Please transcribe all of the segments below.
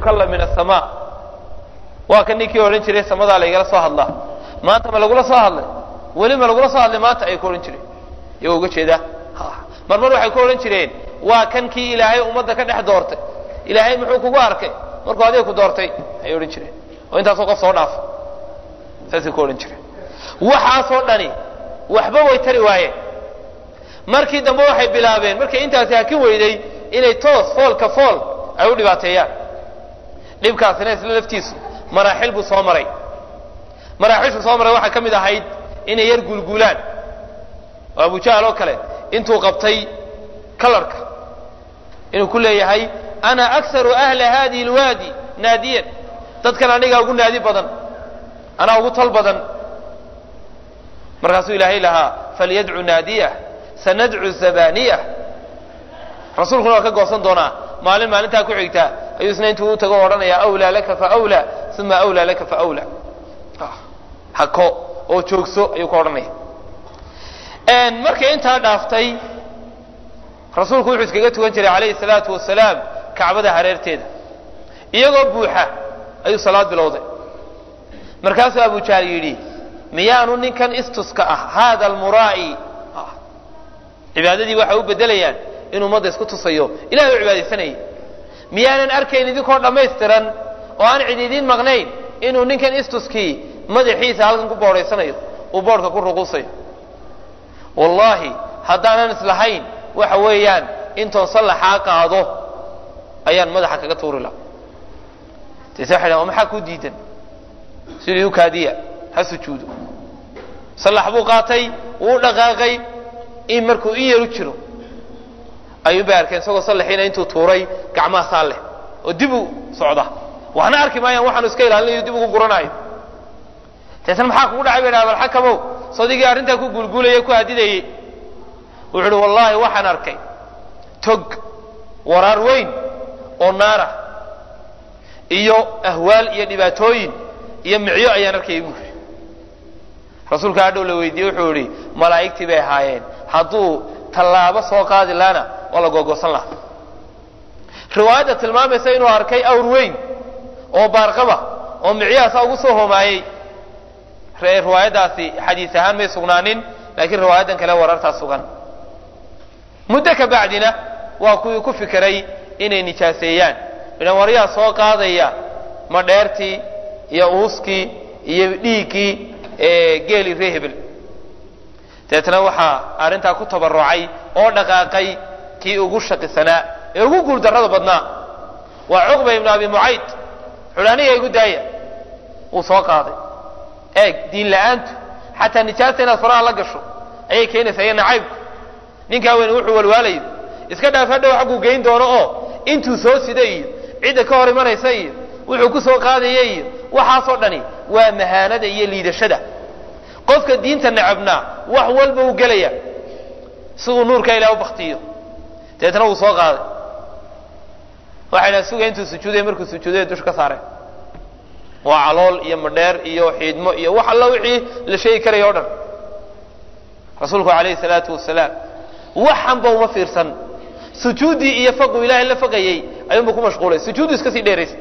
yukallam min asamaa waa kan ninkii odhan jiray samadaa laygala soo hadlaa maanta ma lagula soo hadlay weli ma lagula soo hadlay maanta ayay ku odhan jireen iyagoo uga jeedaa mar mar waxay ku odhan jireen waa kan kii ilaahay ummadda ka dhex doortay ilaahay muxuu kugu arkay markuu adiga ku doortay ayay odhan jireen oo intaasoo qof soo dhaafa saasay ku odhan jireen waxaasoo dhani waxba way tari waayeen markii dambe waxay bilaabeen markay intaasi hakin weyday inay toos foolka fool ay u dhibaateeyaan dhibkaasina isla laftiisu maraaxil buu soo maray maraaxishu soo maray waxaa ka mid ahayd inay yar guulguulaan oo abujahl oo kale intuu qabtay kalarka inuu ku leeyahay ana aksaru ahla hadihi lwaadi naadiyan dadkan anigaa ugu naadi badan anaa ugu tol badan markaasuu ilaahay lahaa falyadcu naadiyah sanadcu zabaniyah rasuulkuna waa ka goosan doonaa maalin maalintaa ku xigta ayuu isna intuu u tago o odhanaya awlaa laka faawlaa uma awlaa laka faawlaa hako oo joogso ayuu ka odhanaya markay intaa dhaaftay rasuulku wuxuu iskaga tukan jiray calayhi salaatu wasalaam kacbada hareerteeda iyagoo buuxa ayuu salaad bilowday markaasuu abujahl yidhi miyaanu ninkan istuska ah haada almuraa'i cibaadadii waxay u bedelayaan inuu ummadda isku tusayo ilahay u cibaadaysanayay miyaanan arkayn idinkoo dhammaystiran oo aan cid idiin maqnayn inuu ninkan istuskii madaxiisa halkan ku boodhaysanayo uu boodhka ku ruquusayo wallaahi haddaanan islahayn waxa weeyaan intoon sallaxaa qaado ayaan madaxa kaga tuuri laha dase waxay dhahan maxaa kuu diidan sidii u kaadiya ha sujuudo sallax buu qaatay wuu dhaqaaqay in markuu in yar u jiro ayuun bay arkeen isagoo sallaxiina intuu tuuray gacmaha saa leh oo dib u socda waxna arki maayaan waxaanu iska ilaalinayo dib ugu guranaayo deetna maxaa kugu dhacay bay dhaha bal xakamow sodigii arrintaa ku guulguulaya ku hadidayey wuxuu uhi wallaahi waxaan arkay tog waraar weyn oo naara iyo ahwaal iyo dhibaatooyin iyo micyo ayaan arkayay buu yidhi rasuulka hadhow la weydiiyey wuxuu yihi malaa'igtii bay ahaayeen hadduu tallaabo soo qaadi laana waa la googoosan lahaa riwaayadda tilmaamaysa inuu arkay awr weyn oo baarqaba oo micyahaasa ugu soo hoomaayey riwaayaddaasi xadiis ahaan may sugnaanin laakiin riwaayaddan kale warartaa sugan muddo ka bacdina waa kuwii ku fikiray inay nijaaseeyaan idan waryaa soo qaadaya madheertii iyo uuskii iyo dhiiggii geeli ree hebel deetna waxaa arrintaa ku tabarucay oo dhaqaaqay kii ugu shaqisanaa ee ugu guuldarrada badnaa waa cuqba ibnu abi mucayd xudhaaniga igu daaya wuu soo qaaday eeg diin la-aantu xataa nijaasta inaad faraha la gasho ayay keenaysaa iyo nacaybku ninkaa weyne wuxuu walwaalayo iska dhaaf hadhow xagguu geyn doono oo intuu soo sida iyo cidda ka hor imanaysa iyo wuxuu ku soo qaadaya iyo waxaasoo dhani waa mahaanada iyo liidashada qofka diinta necabnaa wax walba uu gelaya si uu nuurka ilaah u baktiyo deetna wuu soo qaaday waxay dhaha suga intuu sujuuday markuu sujuuday dusha ka saareen waa calool iyo madheer iyo xiidmo iyo wax alla wixii la sheegi karaya o dhan rasuulku calayhi salaatu wasalaam waxanba uma fiirsan sujuuddii iyo faqu ilaahay la faqayey ayuunba ku mashquulay sujuuddu iska sii dheeraystay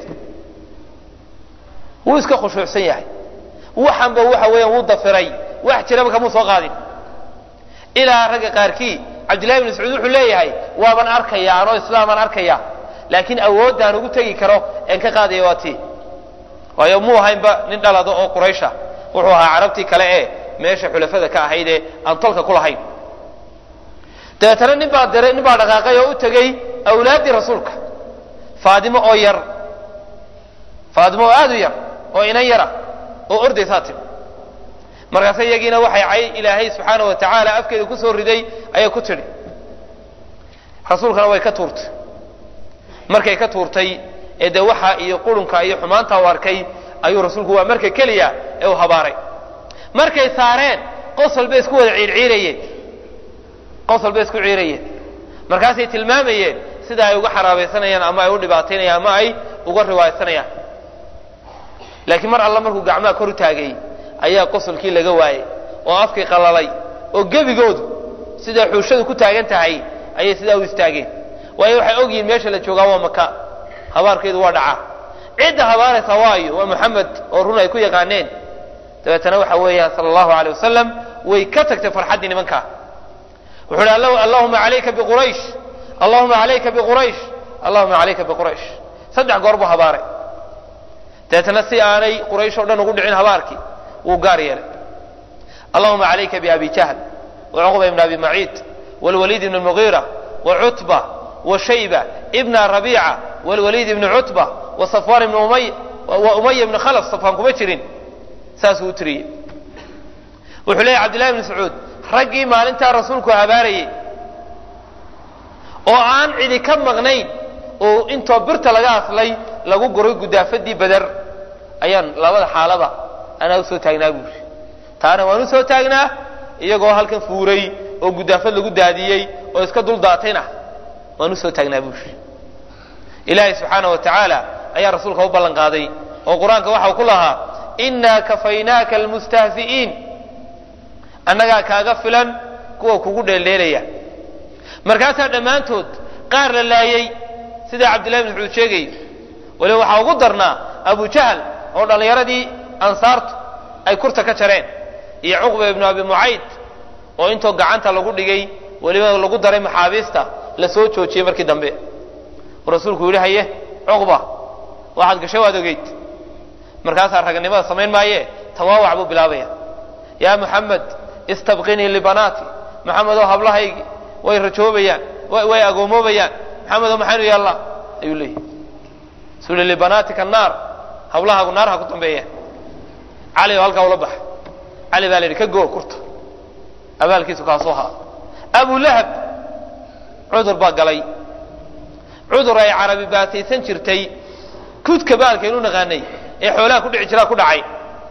wuu iska khushuucsan yahay waxanba waxa weeyaan wuu dafiray wax jiraba kamuu soo qaadin ilaa ragga qaarkii cabdillahi bn mascuud wuxuu leeyahay waaban arkaya anoo islaamaan arkaya laakiin awoodaan ugu tegi karo een ka qaadaya waa tii waayo muu ahaynba nin dhalado oo quraysha wuxuu ahaa carabtii kale ee meesha xulafada ka ahayd ee aan tolka ku lahayn dabeetana nin baa diray nin baa dhaqaaqay oo u tegey awlaaddii rasuulka faadimo oo yar faadimo oo aad u yar oo inan yara oo ordaysaa timi markaase iyagiina waxay cay ilaahay subxaana wa tacaala afkeeda ku soo riday ayay ku tidhi rasuulkana way ka tuurtay markay ka tuurtay ee dee waxa iyo qurunka iyo xumaanta u arkay ayuu rasuulku waa marka keliya ee uu habaaray markay saareen qosol bay isku wada ciirciirayeen qosol bay isku ciirayeen markaasay tilmaamayeen sida ay uga xaraabaysanayaan ama ay u dhibaataynayaan ama ay uga riwaaysanayaan laakiin mar alla markuu gacmaha kor u taagay ayaa qosolkii laga waayey oo afkii qalalay oo gebigoodu siday xuushadu ku taagan tahay ayay sidaa u istaageen waayo waxay ogyihiin meesha la joogaa waa maka habaarkeedu waa dhacaa cidda habaaraysa waayo waa muxamed oo run ay ku yaqaaneen dabeetana waxa weeyaan sala allahu aleyh wasalam way ka tagtay farxaddii nimankaa wuxuu hi allahuma alayka biquraysh allahuma alayka biquraysh allahuma alayka biquraysh saddex goor buu habaaray dabeetana si aanay quraysh o dhan ugu dhicin habaarkii wuu gaar yeelay allahuma alayka biabi jahl wacuqba ibn abi maciid wlwaliid ibn mugiira wacutba washayba ibna rabiica wlwaliid ibni cutba wasafwan ibn umay wa umaya ibni khalaf safwaan kuma jirin saasuu u tiriyey wuxuu leeyahy cabdillahi ibn mascuud raggii maalintaa rasuulku habaarayey oo aan cidi ka maqnayn oo intoo birta laga aslay lagu guray gudaafadii beder ayaan labada xaalaba anaa usoo taagnaa buuri taana waan usoo taagnaa iyagoo halkan fuuray oo gudaafad lagu daadiyey oo iska dul daatayna waan usoo taagnaa buuri ilaahay subxaana wa tacaala ayaa rasuulka u ballan qaaday oo qur-aanka waxau ku lahaa innaa kafaynaaka almustahzi'iin annagaa kaaga filan kuwa kugu dheeldheelaya markaasaa dhammaantood qaar la laayey sidaa cabdillahi bn mascuud sheegay waliba waxaa ugu darnaa abu jahl oo dhallinyaradii ansaartu ay kurta ka jareen iyo cuqba ibnu abi mucayd oo intoo gacanta lagu dhigay weliba lagu daray maxaabiista la soo joojiyey markii dambe u rasuulku yidhi haye cuqba waxaad gashay waad ogeyd markaasaa raganimada samayn maaye tawaawac buu bilaabaya yaa muxamed istabqinii libanaati maxamedoo hablahaygi way rajoobayaan way agoomoobayaan maxamedo maxaynu yeellaa ayuu leeyahy suli libanaatika naar hablahaagu naar ha ku dambeeya cali oo halkaa ula baxa cali baa la yidhi ka goo kurta abaalkiisu kaasuu haa abu lahab cudur baa galay cudur ay carabi baataysan jirtay kudka baalkaynu naqaanay ee xoolaha ku dhici jiraa ku dhacay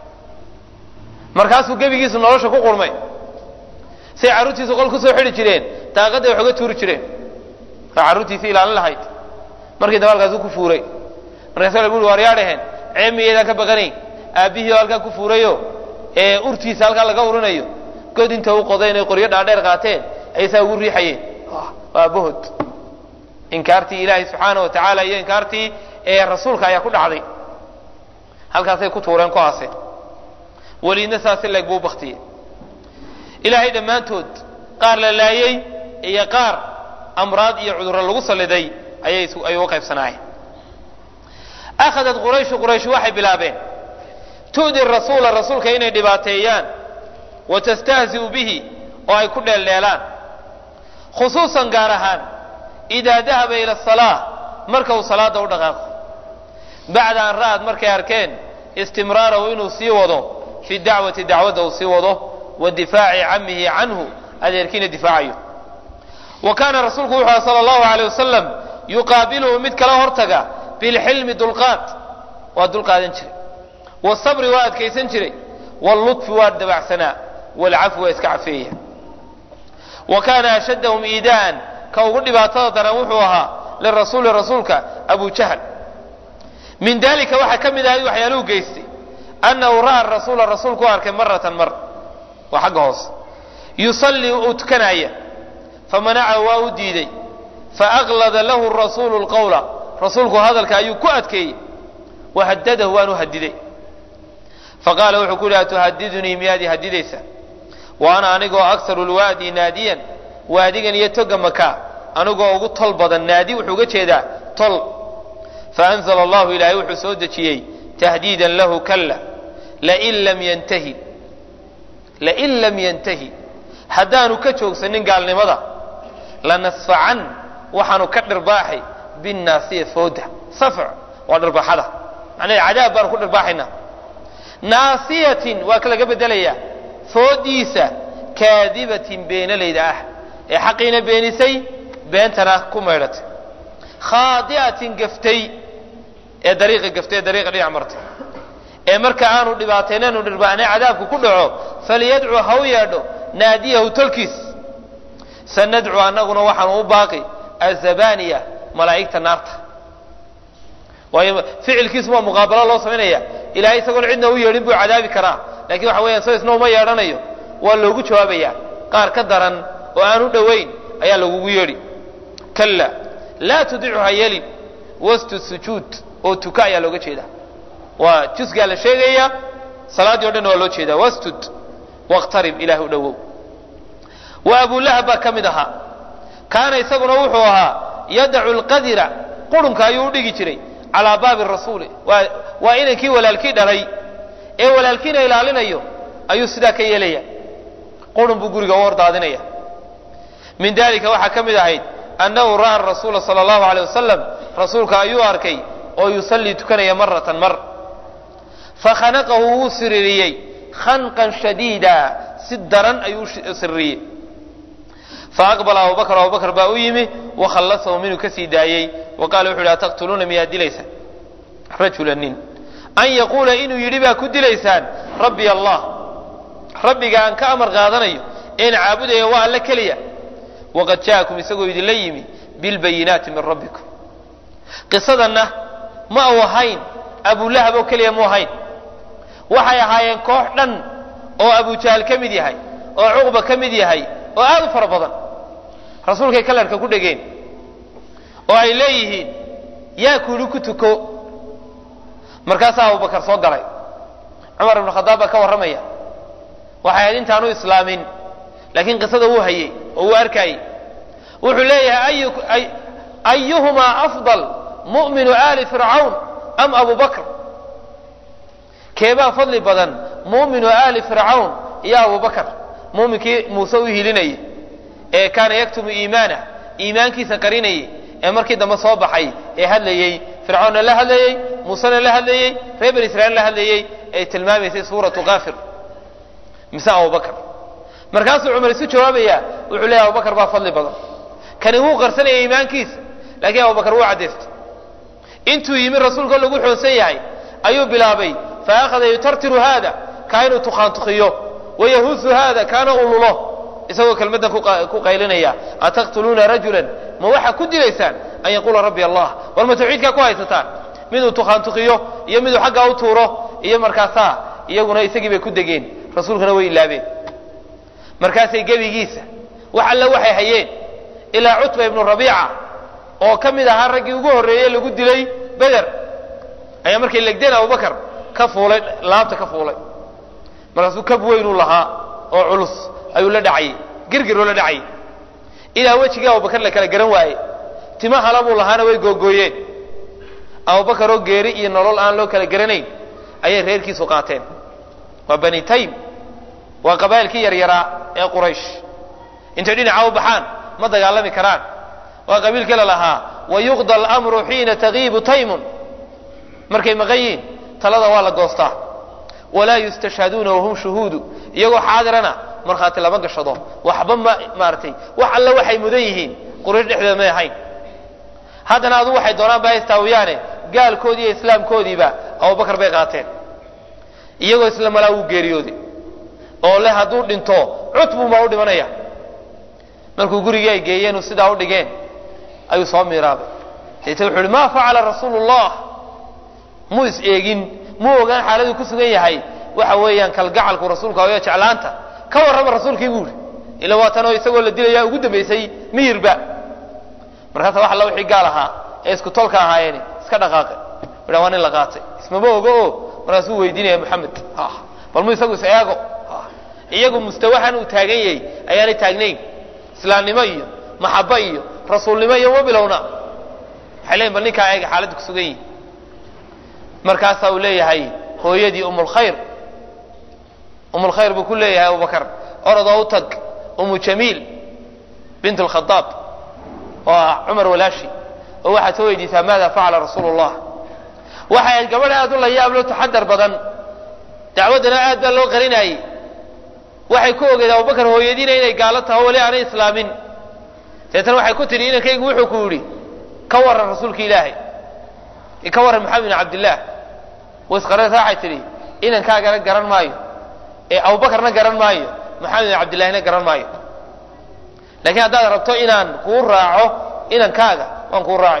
markaasuu gebigiisu nolosha ku qurmay say carruurtiisu qol ku soo xidhi jireen daaqadday wax uga tuuri jireen waa carruurtiisi ilaalin lahayd markii dabaalkaasuu ku fuuray markaasa la bui war yaa dhaheen ceeb miyaydaan ka baqanayn aabbihii oo halkaa ku fuurayo ee urtiisa halkaa laga urinayo god inta u qodeen ay qoryo dhaadheer qaateen aysaa ugu riixayeen waa aabbahood inkaartii ilaahay subxaana wa tacaala iyo inkaartii ee rasuulka ayaa ku dhacday halkaasay ku tuureen ku aaseen weliidna saasi leeg buu baktiyey ilaahay dhammaantood qaar la laayey iyo qaar amraad iyo cudurro lagu salliday ayay ay uga qaybsanaayeen akhadat qurayshu qurayshu waxay bilaabeen tu'di rasuula rasuulka inay dhibaateeyaan wa tastahzi'u bihi oo ay ku dheeldheelaan khusuusan gaar ahaan idaa dahaba ila asalaa marka uu salaada u dhaqaaqo bacda an ra'ad markay arkeen istimraarahu inuu sii wado fi dacwati dacwadda uu sii wado wa difaaci camihi canhu adeerkiina difaacayo wa kaana rasuulku wuxuu aha sala allahu aleyh wasalam yuqaabiluhu mid kala hortaga bilxilmi dulqaad waa dulqaadan jiray wasabri waa adkaysan jiray wallutfi waa dabacsanaa walcafwi waa iska cafeeya wa kaana ashaddahum iidaan ka ugu dhibaatada daran wuxuu ahaa lirasuuli rasuulka abu jahl min dalika waxaa ka mid ahay waxyaaluhu geystay annahu ra'a rasuula rasuulku u arkay maratan mar waa xagga hoose yusallii uu tukanaya famanacahu waa u diiday faaklada lahu rasuulu lqawla rasuulku hadalka ayuu ku adkeeyey wahadadahu waanu hadiday faqaala wuxuu ku yidhi atuhadidunii miyaad i hadidaysa wa ana anigoo akharu lwaadi naadiyan waadigan iyo toga maka anigoo ugu tol badan naadi wuxuu uga jeedaa tol faanzla allahu ilaahay wuxuu soo dejiyey tahdiidan lahu kalla lain lam yantahi lain lam yantahi haddaanu ka joogsanin gaalnimada lanasfacan waxaanu ka dhirbaaxay binnaasiya fooda safc waa dhirbaxada macnaha cadaab baanu ku dhirbaaxaynaa naasiyatin waa ka laga bedelayaa foodiisa kaadibatin beenalayda ah ee xaqiina beenisay beentana ku maydhatay khaadi'atin gaftay ee dariiqa gaftay ee dariiqa dhinac martay ee marka aanu dhibaataynanu dhirbaaxnay cadaabku ku dhaco falyadcu ha u yeedho naadiyahu tolkiis sanadcu annaguna waxaanu u baaqi azabaniya malaa'igta naarta waayo ficilkiisu waa muqaabalo loo samaynaya ilahay isagoon cidna u yeedhin buu cadaabi karaa lakin waxa weeyaan so isna uma yeedhanayo waa loogu jawaabaya qaar ka daran oo aan u dhowayn ayaa lagugu yeedhi kalla laa tudichu ha yelin wastu sujuud oo tuka ayaa looga jeeda waa jusgaa la sheegaya salaaddii o dhan waa loo jeedaa wastud waqtarib ilaah u dhowow wa abulahab baa ka mid ahaa kaana isaguna wuxuu ahaa yadacu lqadira qurunka ayuu u dhigi jiray calaa baabi rasuuli waa waa inankii walaalkii dhalay ee walaalkiina ilaalinayo ayuu sidaa ka yeelaya qurun buu guriga u hordaadinaya min dalika waxaa ka mid ahayd annahu ra'a rasuula sala allahu aleyh wasalam rasuulka ayuu arkay oo yusallii tukanaya maratan mar fakhanaqahu wuu siririyey khanqan shadiida si daran ayuu u siririyey faaqbala abubakr abubakr baa u yimi wakhallasahu minuu ka sii daayey wa qaala wuxu yidhi ataqtuluuna miyaad dilaysaan rajula nin an yaquula inuu yidhi baa ku dilaysaan rabbi allah rabbiga aan ka amar qaadanayo een caabudaya waa alle keliya waqad ja'akum isagoo idinla yimi bilbayinaati min rabbikum qisadanna ma uu ahayn abulahab oo keliya mu ahayn waxay ahaayeen koox dhan oo abujahal ka mid yahay oo cuqba ka mid yahay oo aad u fara badan rasuulkay kalarka ku dhegeen oo ay leeyihiin yaa kuuli ku tuko markaasaa abubakar soo galay cumar ibnu khadaab baa ka warramaya waxay ahayd intaanu islaamin laakiin qisada wuu hayey oo wuu arkaayey wuxuu leeyahay ayuhumaa afdal mu'minu aali fircawn am abu bakr keebaa fadli badan mu'minu aali fircawn iyo abu bakr muuminkii muuse u hilinayay ee kaana yaktumu iimaanah iimaankiisa qarinayay ee markii dambe soo baxay ee hadlayey fircawnna la hadlayey muusena la hadlayey reer bani israiil la hadlayey ay tilmaamaysay suuratu kaafir mise abubakr markaasuu cumar isu jawaabaya wuxuu leeyahy abubakar baa fadli badan kani wuu qarsanaya iimaankiisa laakiin abubakar wuu caddaystay intuu yimi rasuulka lagu xoonsan yahay ayuu bilaabay fa akhada yutartiru haada kaa inuu tukaantukiyo wayahuusu haada kaana ululo isagoo kelmaddan ku qaylinaya ataqtuluuna rajulan ma waxaa ku dilaysaan an yaquula rabbi allah war ma tawxiidkaa ku haysataan miduu tukaantukiyo iyo miduu xaggaa u tuuro iyo markaasaa iyaguna isagii bay ku degeen rasuulkuna way ilaabeen markaasay gebigiisa wax alle waxay hayeen ilaa cutba ibnu rabiica oo ka mid ahaa raggii ugu horreeyey lagu dilay beder ayaa markay legdeen abubakar ka fuulay laabta ka fuulay markaasuu kab weynuu lahaa oo culus ayuu la dhacayay girgiroo la dhacayay ilaa wejigii abubakar la kala garan waaye tima hala buu lahaana way googooyeen abubakar oo geeri iyo nolol aan loo kala garanayn ayay reerkiisu qaateen waa bani taym waa qabaa'ilkii yaryaraa ee quraysh intay dhinaca u baxaan ma dagaalami karaan waa qabiilkii la lahaa wayuqda almru xiina tagiibu taymun markay maqan yihiin talada waa la goostaa walaa yustashhaduuna wahum shuhuudu iyagoo xaadirana markhaati lama gashado waxba ma maaratay wax alle waxay mudan yihiin quraysh dhexdeeda may ahayn haddana adu waxay doonaan ba haystaawiyaane gaalkoodii iyo islaamkoodiiba abubakar bay qaateen iyagoo isla malaa wuu geeriyooday oo leh hadduu dhinto cutbunbaa u dhimanaya markuu gurigii ay geeyeen sidaa u dhigeen ayuu soo miiraabay deete wuxu uhi ma facala rasuulu llah muu is eegin muu ogaan xaaladuu ku sugan yahay waxa weeyaan kalgacalku rasuulka ayo jeclaanta ka warrama rasuulkii buu ihi ila waatanoo isagoo la dilaya ugu dambaysay miyirba markaasa wax alla wixii gaal ahaa ee isku tolka ahaayeeni iska dhaqaaqe udha waa nin la qaatay ismama ogo o markaasuu weydiinaya moxamed bal mu isagu is eego iyagu mustawahan uu taagan yahay ayaanay taagnayn islaamnimo iyo maxaba iyo rasuulnimo iyo ma bilowna waxay leeyiin bal ninkaa eega xaaladda ku sugan yihi markaasaa uu leeyahay hooyadii umulkhayr umulkhayr buu ku leeyahay abubakar orodoo u tag umu jamiil bint alkhadaab waa cumar walaashi oo waxaad soo weydiisaa maada facala rasuulu llah waxay ahayd gabadh aad u layaablo taxadar badan dacwaddana aad baa loo qarinaayey waxay ku ogeed abubakar hooyadiina inay gaalo taho weli aanay islaamin deetana waxay ku tidhi inankaygu wuxuu ku yidhi ka warran rasuulka ilaahay ka warran maxamed bin cabdillaah wasqarasa waxay tidhi inankaagana garan maayo ee abubakarna garan maayo maxamed bin cabdillahina garan maayo laakiin haddaad rabto inaan kuu raaco inankaaga waan kuu raacay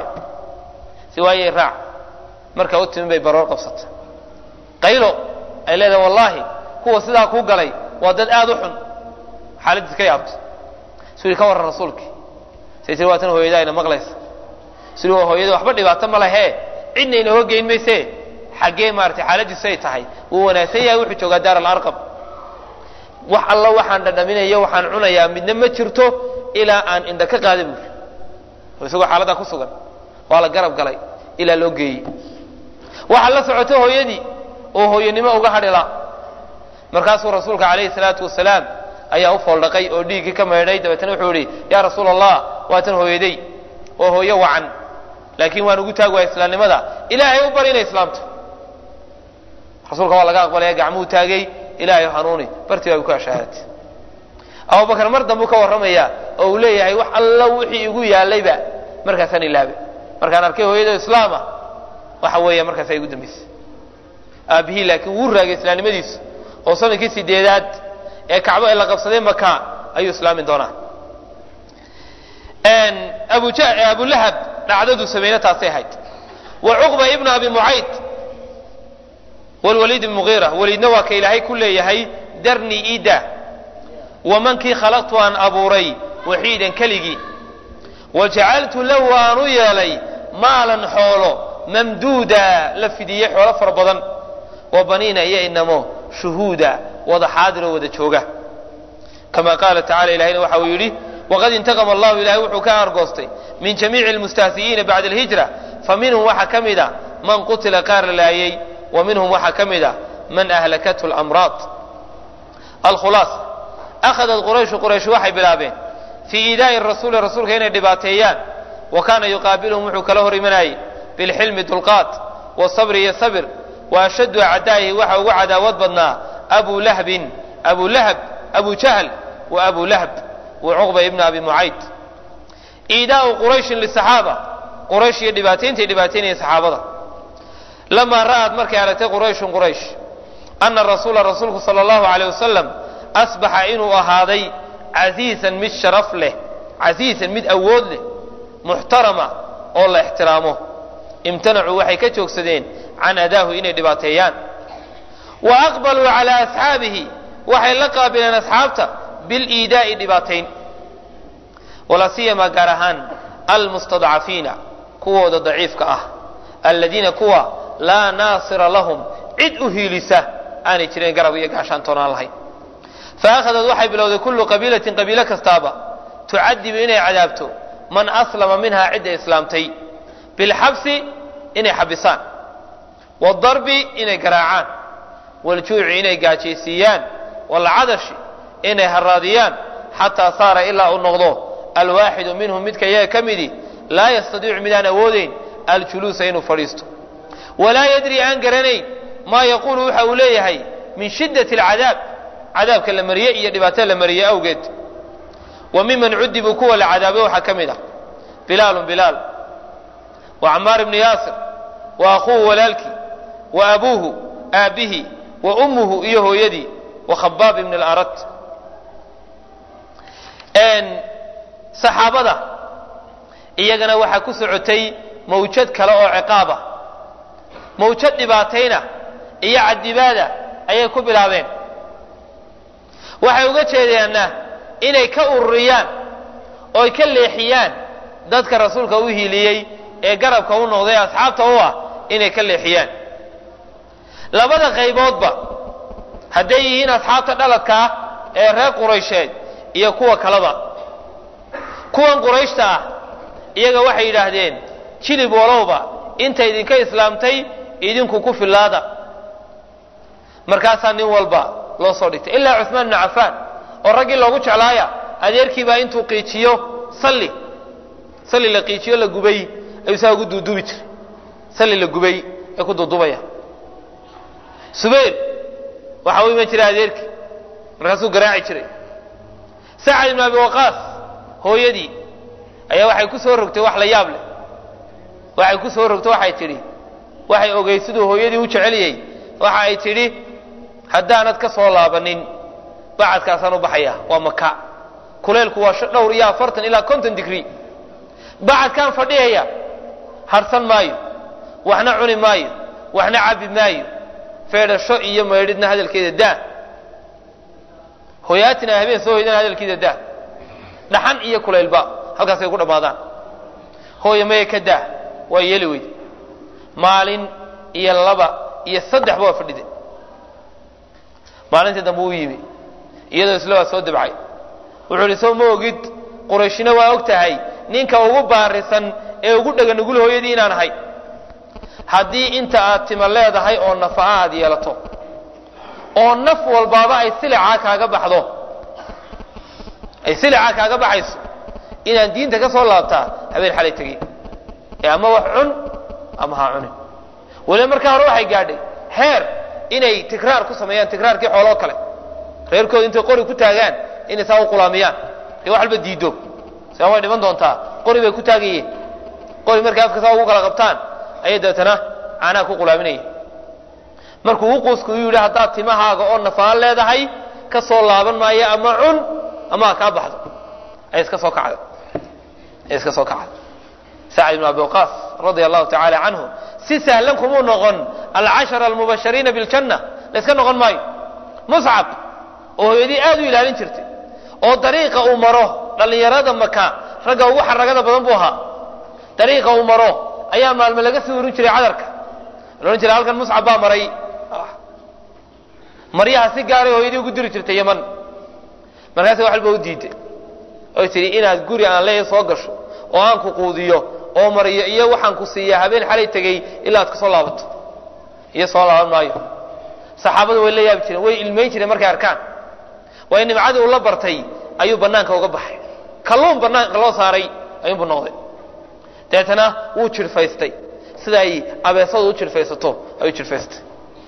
si waayey raac marka u timin bay baroor qabsata qaylo ay leedahay wallaahi kuwa sidaa kuu galay waa dad aad u xun xaaladdiis ka yaabto suu ka warran rasuulkii say tii waatan hooyada ayna maqlaysa siduu hooyada waxba dhibaato ma lehee cidna inooga geyn mayse xaggee maaratay xaaladiisu ay tahay wuu wanaagsan yahay wuxuu joogaa daar alarqam wax alla waxaan dhadhaminayo waxaan cunayaa midna ma jirto ilaa aan indha ka qaada buuri oo isagoo xaaladdaa ku sugan waa la garab galay ilaa loo geeyey waxaa la socota hooyadii oo hooyanimo uga hadhila markaasuu rasuulka calayhi salaatu wasalaam ayaa u fooldhaqay oo dhiiggii ka maydhay dabeetana wuxuu yihi yaa rasuula allah waatan hooyaday oo hooyo wacan laakiin waan ugu taagi waaya islaamnimada ilaahay u bari inay islaamto rasuulka waa laga aqbalaya gacmuhu taagay ilaahay hanuuni bartii baa ku ashaahatay abubakar mar dambuu ka warramaya oo uu leeyahay wax alla wixii igu yaallayba markaasaan ilaabay markaan arkay hooyado islaama waxa weeya markaasa igu dambaysay aabbihii laakiin wuu raagay islaamnimadiisu oo sanadkii sideedaad ee kacbo ee la qabsaday maka ayuu islaami doonaa abulahab dhacdadu samayne taasay ahayd wa cuqba ibnu abi mucayd wlwaliid ibn mugiira waliidna waa ka ilaahay ku leeyahay darni ida wamankii khalaqtu aan abuuray waxiidan keligii wajacaltu lahu aan u yeelay maalan xoolo mamduuda la fidiyey xoolo fara badan wa baniina iyo inamo shuhuuda wada xaadiroo wada jooga kama qaala tacala ilahayna waxa uu yidhi waqad intaqama allahu ilahay wuxuu ka argoostay min jamiici lmustahzi'iina bacda alhijra fa minhum waxaa ka mid a man qutila qaar la laayey wa minhum waxaa ka mid a man ahlakathu lamraad alkhulaasa akhadat qurayshu quraysh waxay bilaabeen fii iidaa'i rasuuli rasuulka inay dhibaateeyaan wa kaana yuqaabiluhum wuxuu kala hor imanayay bilxilmi dulqaad wasabri iyo sabir wa ashaddu acdaa'ihi waxa ugu cadaawad badnaa abu lahbin abu lahab abu jahl wa abu lahab wa cuqba ibna abi mucayd iidaa'u qurayshin lisaxaaba quraysh iyo dhibaatayntaay dhibaataynaya saxaabada lamaa ra'ad markay aragtay qurayshun quraysh ana rasuula rasuulku sala allahu alayh wasalam asbaxa inuu ahaaday casiisan mid sharaf leh casiisan mid awood leh muxtarama oo la ixtiraamo imtanacuu waxay ka joogsadeen can adaahu inay dhibaateeyaan wa aqbaluu calaa asxaabihi waxay la qaabileen asxaabta biliidaa'i dhibaatayn walaa siyamaa gaar ahaan almustadcafiina kuwooda daciifka ah aladiina kuwa laa naasira lahum cid u hiilisa aanay jireen garab iyo gaashaan toonaan lahayn faakhadad waxay bilowday kullu qabiilatin qabiilo kastaaba tucadibu inay cadaabto man aslama minhaa cidda islaamtay bilxabsi inay xabisaan waadarbi inay garaacaan waljuuci inay gaajaysiiyaan walcadashi inay haraadiyaan xataa saara ilaa uu noqdo alwaaxidu minhum midka iyaga ka midi laa yastadiicu midaan awoodayn aljuluusa inuu fadhiisto walaa yadri aan garanayn maa yaquulu waxa uu leeyahay min shiddati alcadaab cadaabka la mariye iyo dhibaatada la mariye awgeed wa miman cudibuu kuwa la cadaabay waxaa ka mid ah bilaalun bilaal wa camaar ibnu yaasir wa akhuuhu walaalkii wa abuuhu aabbihi wa ummuhu iyo hooyadii wa khabaab ibn alarad saxaabada iyagana waxaa ku socotay mawjad kale oo ciqaaba mawjad dhibaatayna iyo cadibaada ayay ku bilaabeen waxay uga jeedayaanna inay ka ururiyaan ooy ka leexiyaan dadka rasuulka u hiiliyey ee garabka u noqday asxaabta u ah inay ka leexiyaan labada qayboodba hadday yihiin asxaabta dhaladkaa ee reer quraysheed iyo kuwa kaleba kuwan qurayshta ah iyaga waxay yidhaahdeen jilib walowba inta idinka islaamtay idinku ku fillaada markaasaa nin walba loo soo dhigtay ilaa cuثmaan bnu cafaan oo raggii loogu jeclaaya adeerkiibaa intuu qiijiyo salli salli la qiijiyo la gubay ayuu saa ugu duuduubi jiray salli la gubay ay ku duudubaya subayr waxa u iman jiray adeerkii markaasuu garaaci jiray sacad ibn abi waqaas hooyadii ayaa waxay ku soo rogtay wax la yaab leh waxay ku soo rogtay waxay tidhi waxay ogey siduu hooyadii u jeceliyey waxa ay tidhi haddaanad ka soo laabanin bacadkaasaan u baxaya waa maka kuleylku waa dhowr iyo afartan ilaa konton digrii bacadkaan fadhiyaya harsan maayo waxna cuni maayo waxna cabi maayo feedhasho iyo maydhidna hadalkeeda daa hoyaatina habeen soo hoydana hadalkeeda daa dhaxan iyo kulaylba halkaasay ku dhammaadaan hooya maya ka daa waa yeeli weyd maalin iyo laba iyo saddexba waa fadhide maalintii dambe uu yimi iyadoo isla waa soo dabcay wuxuu ihi soo ma ogid qurayshina waa og tahay ninka ugu baarisan ee ugu dhega nugul hooyadii inaan ahay haddii inta aad tima leedahay oo nafa'a aad yeelato oo naf walbaaba ay silicaa kaaga baxdo ay silicaa kaaga baxayso inaan diinta ka soo laabtaa habeen xalay tegey ee ama wax cun ama ha cunin waliba markaa hore waxay gaadhay heer inay tikraar ku sameeyaan tikraarkii xooloo kale reerkooda intay qori ku taagaan inay saa u qulaamiyaan ee wax walba diido saa way dhiman doontaa qori bay ku taagayeen qori markay afka saa ugu kala qabtaan ayay dabeetana caanaha ku qulaaminayeen markuu u quusku yidhi haddaad timahaaga oo nafaan leedahay ka soo laaban maayo ama cun ama ha kaa baxdo ay iska soo kacda ay iska soo kacda sacd ibn abi waqaas radia allahu tacaala canhu si sahlan kumuu noqon alcashara almubashariina biljanna la yska noqon maayo muscab oo hooyadii aad u ilaalin jirtay oo dariiqa uu maro dhallinyarada maka ragga ugu xaragada badan buu ahaa dariiqa uu maro ayaa maalme laga sii urin jiray cadarka la odhan jiray halkan muscab baa maray maryaha si gaaray hooyadii ugu diri jirtay yaman markaasi wax walba u diiday oy tidhi inaad guri aan leeyahay soo gasho oo aan ku quudiyo oo mariyo iyo waxaan ku siiyaa habeen xalay tegey ilaa aad ka soo laabato iyo soo laaban maayo saxaabadu way la yaabi jireen way ilmayn jireen markay arkaan waayo nimcadii uu la bartay ayuu bannaanka uga baxay kalluun bannaanka loo saaray ayuunbu noqday dabeetana wuu jirfaystay sida ay abeesadu u jirfaysato ayuu jirfaystay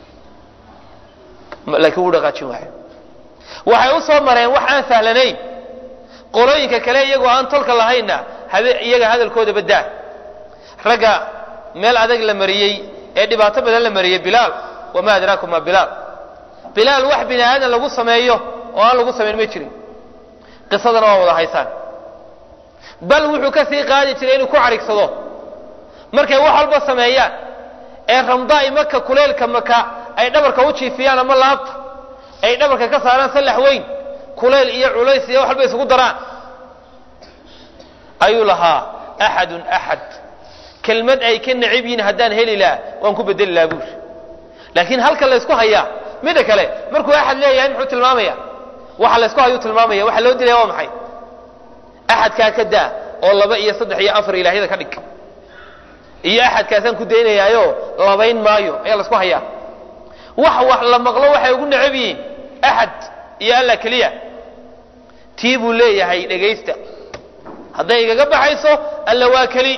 laakiin wuu dhaqaajin waayo waxay u soo mareen wax aan sahlanayn qolooyinka kale iyagoo aan tolka lahaynna iyaga hadalkooda badaa ragga meel adag la mariyey ee dhibaato badan la mariyey bilaal wamaa adraakum ma bilaal bilaal wax bini aadan lagu sameeyo oo aan lagu samayn ma jirin qisadana waa wada haysaan bal wuxuu ka sii qaadi jiray inuu ku carigsado markay wax walba sameeyaan ee ramdaai maka kuleylka maka ay dhabarka u jiifiyaan ama laabta ay dhabarka ka saaraan sallax weyn kulayl iyo culays iyo wax walba isugu daraan ayuu lahaa axadun axad kelmad ay ka necib yihiin haddaan heli laha waan ku bedeli lahaa buuri laakiin halka laysku hayaa midda kale markuu axad leeyahay muxuu tilmaamaya waxa laysku hayuu tilmaamaya waxa loo dilaya waa maxay axadkaa ka daa oo laba iyo saddex iyo afar ilaahyada ka dhig iyo axadkaasaan ku daynayaayo labayn maayo ayaa laysku hayaa wax wax la maqlo waxay ugu necab yihiin axad iyo alla keliya tii buu leeyahay dhegaysta hadday igaga baxayso alla waa keli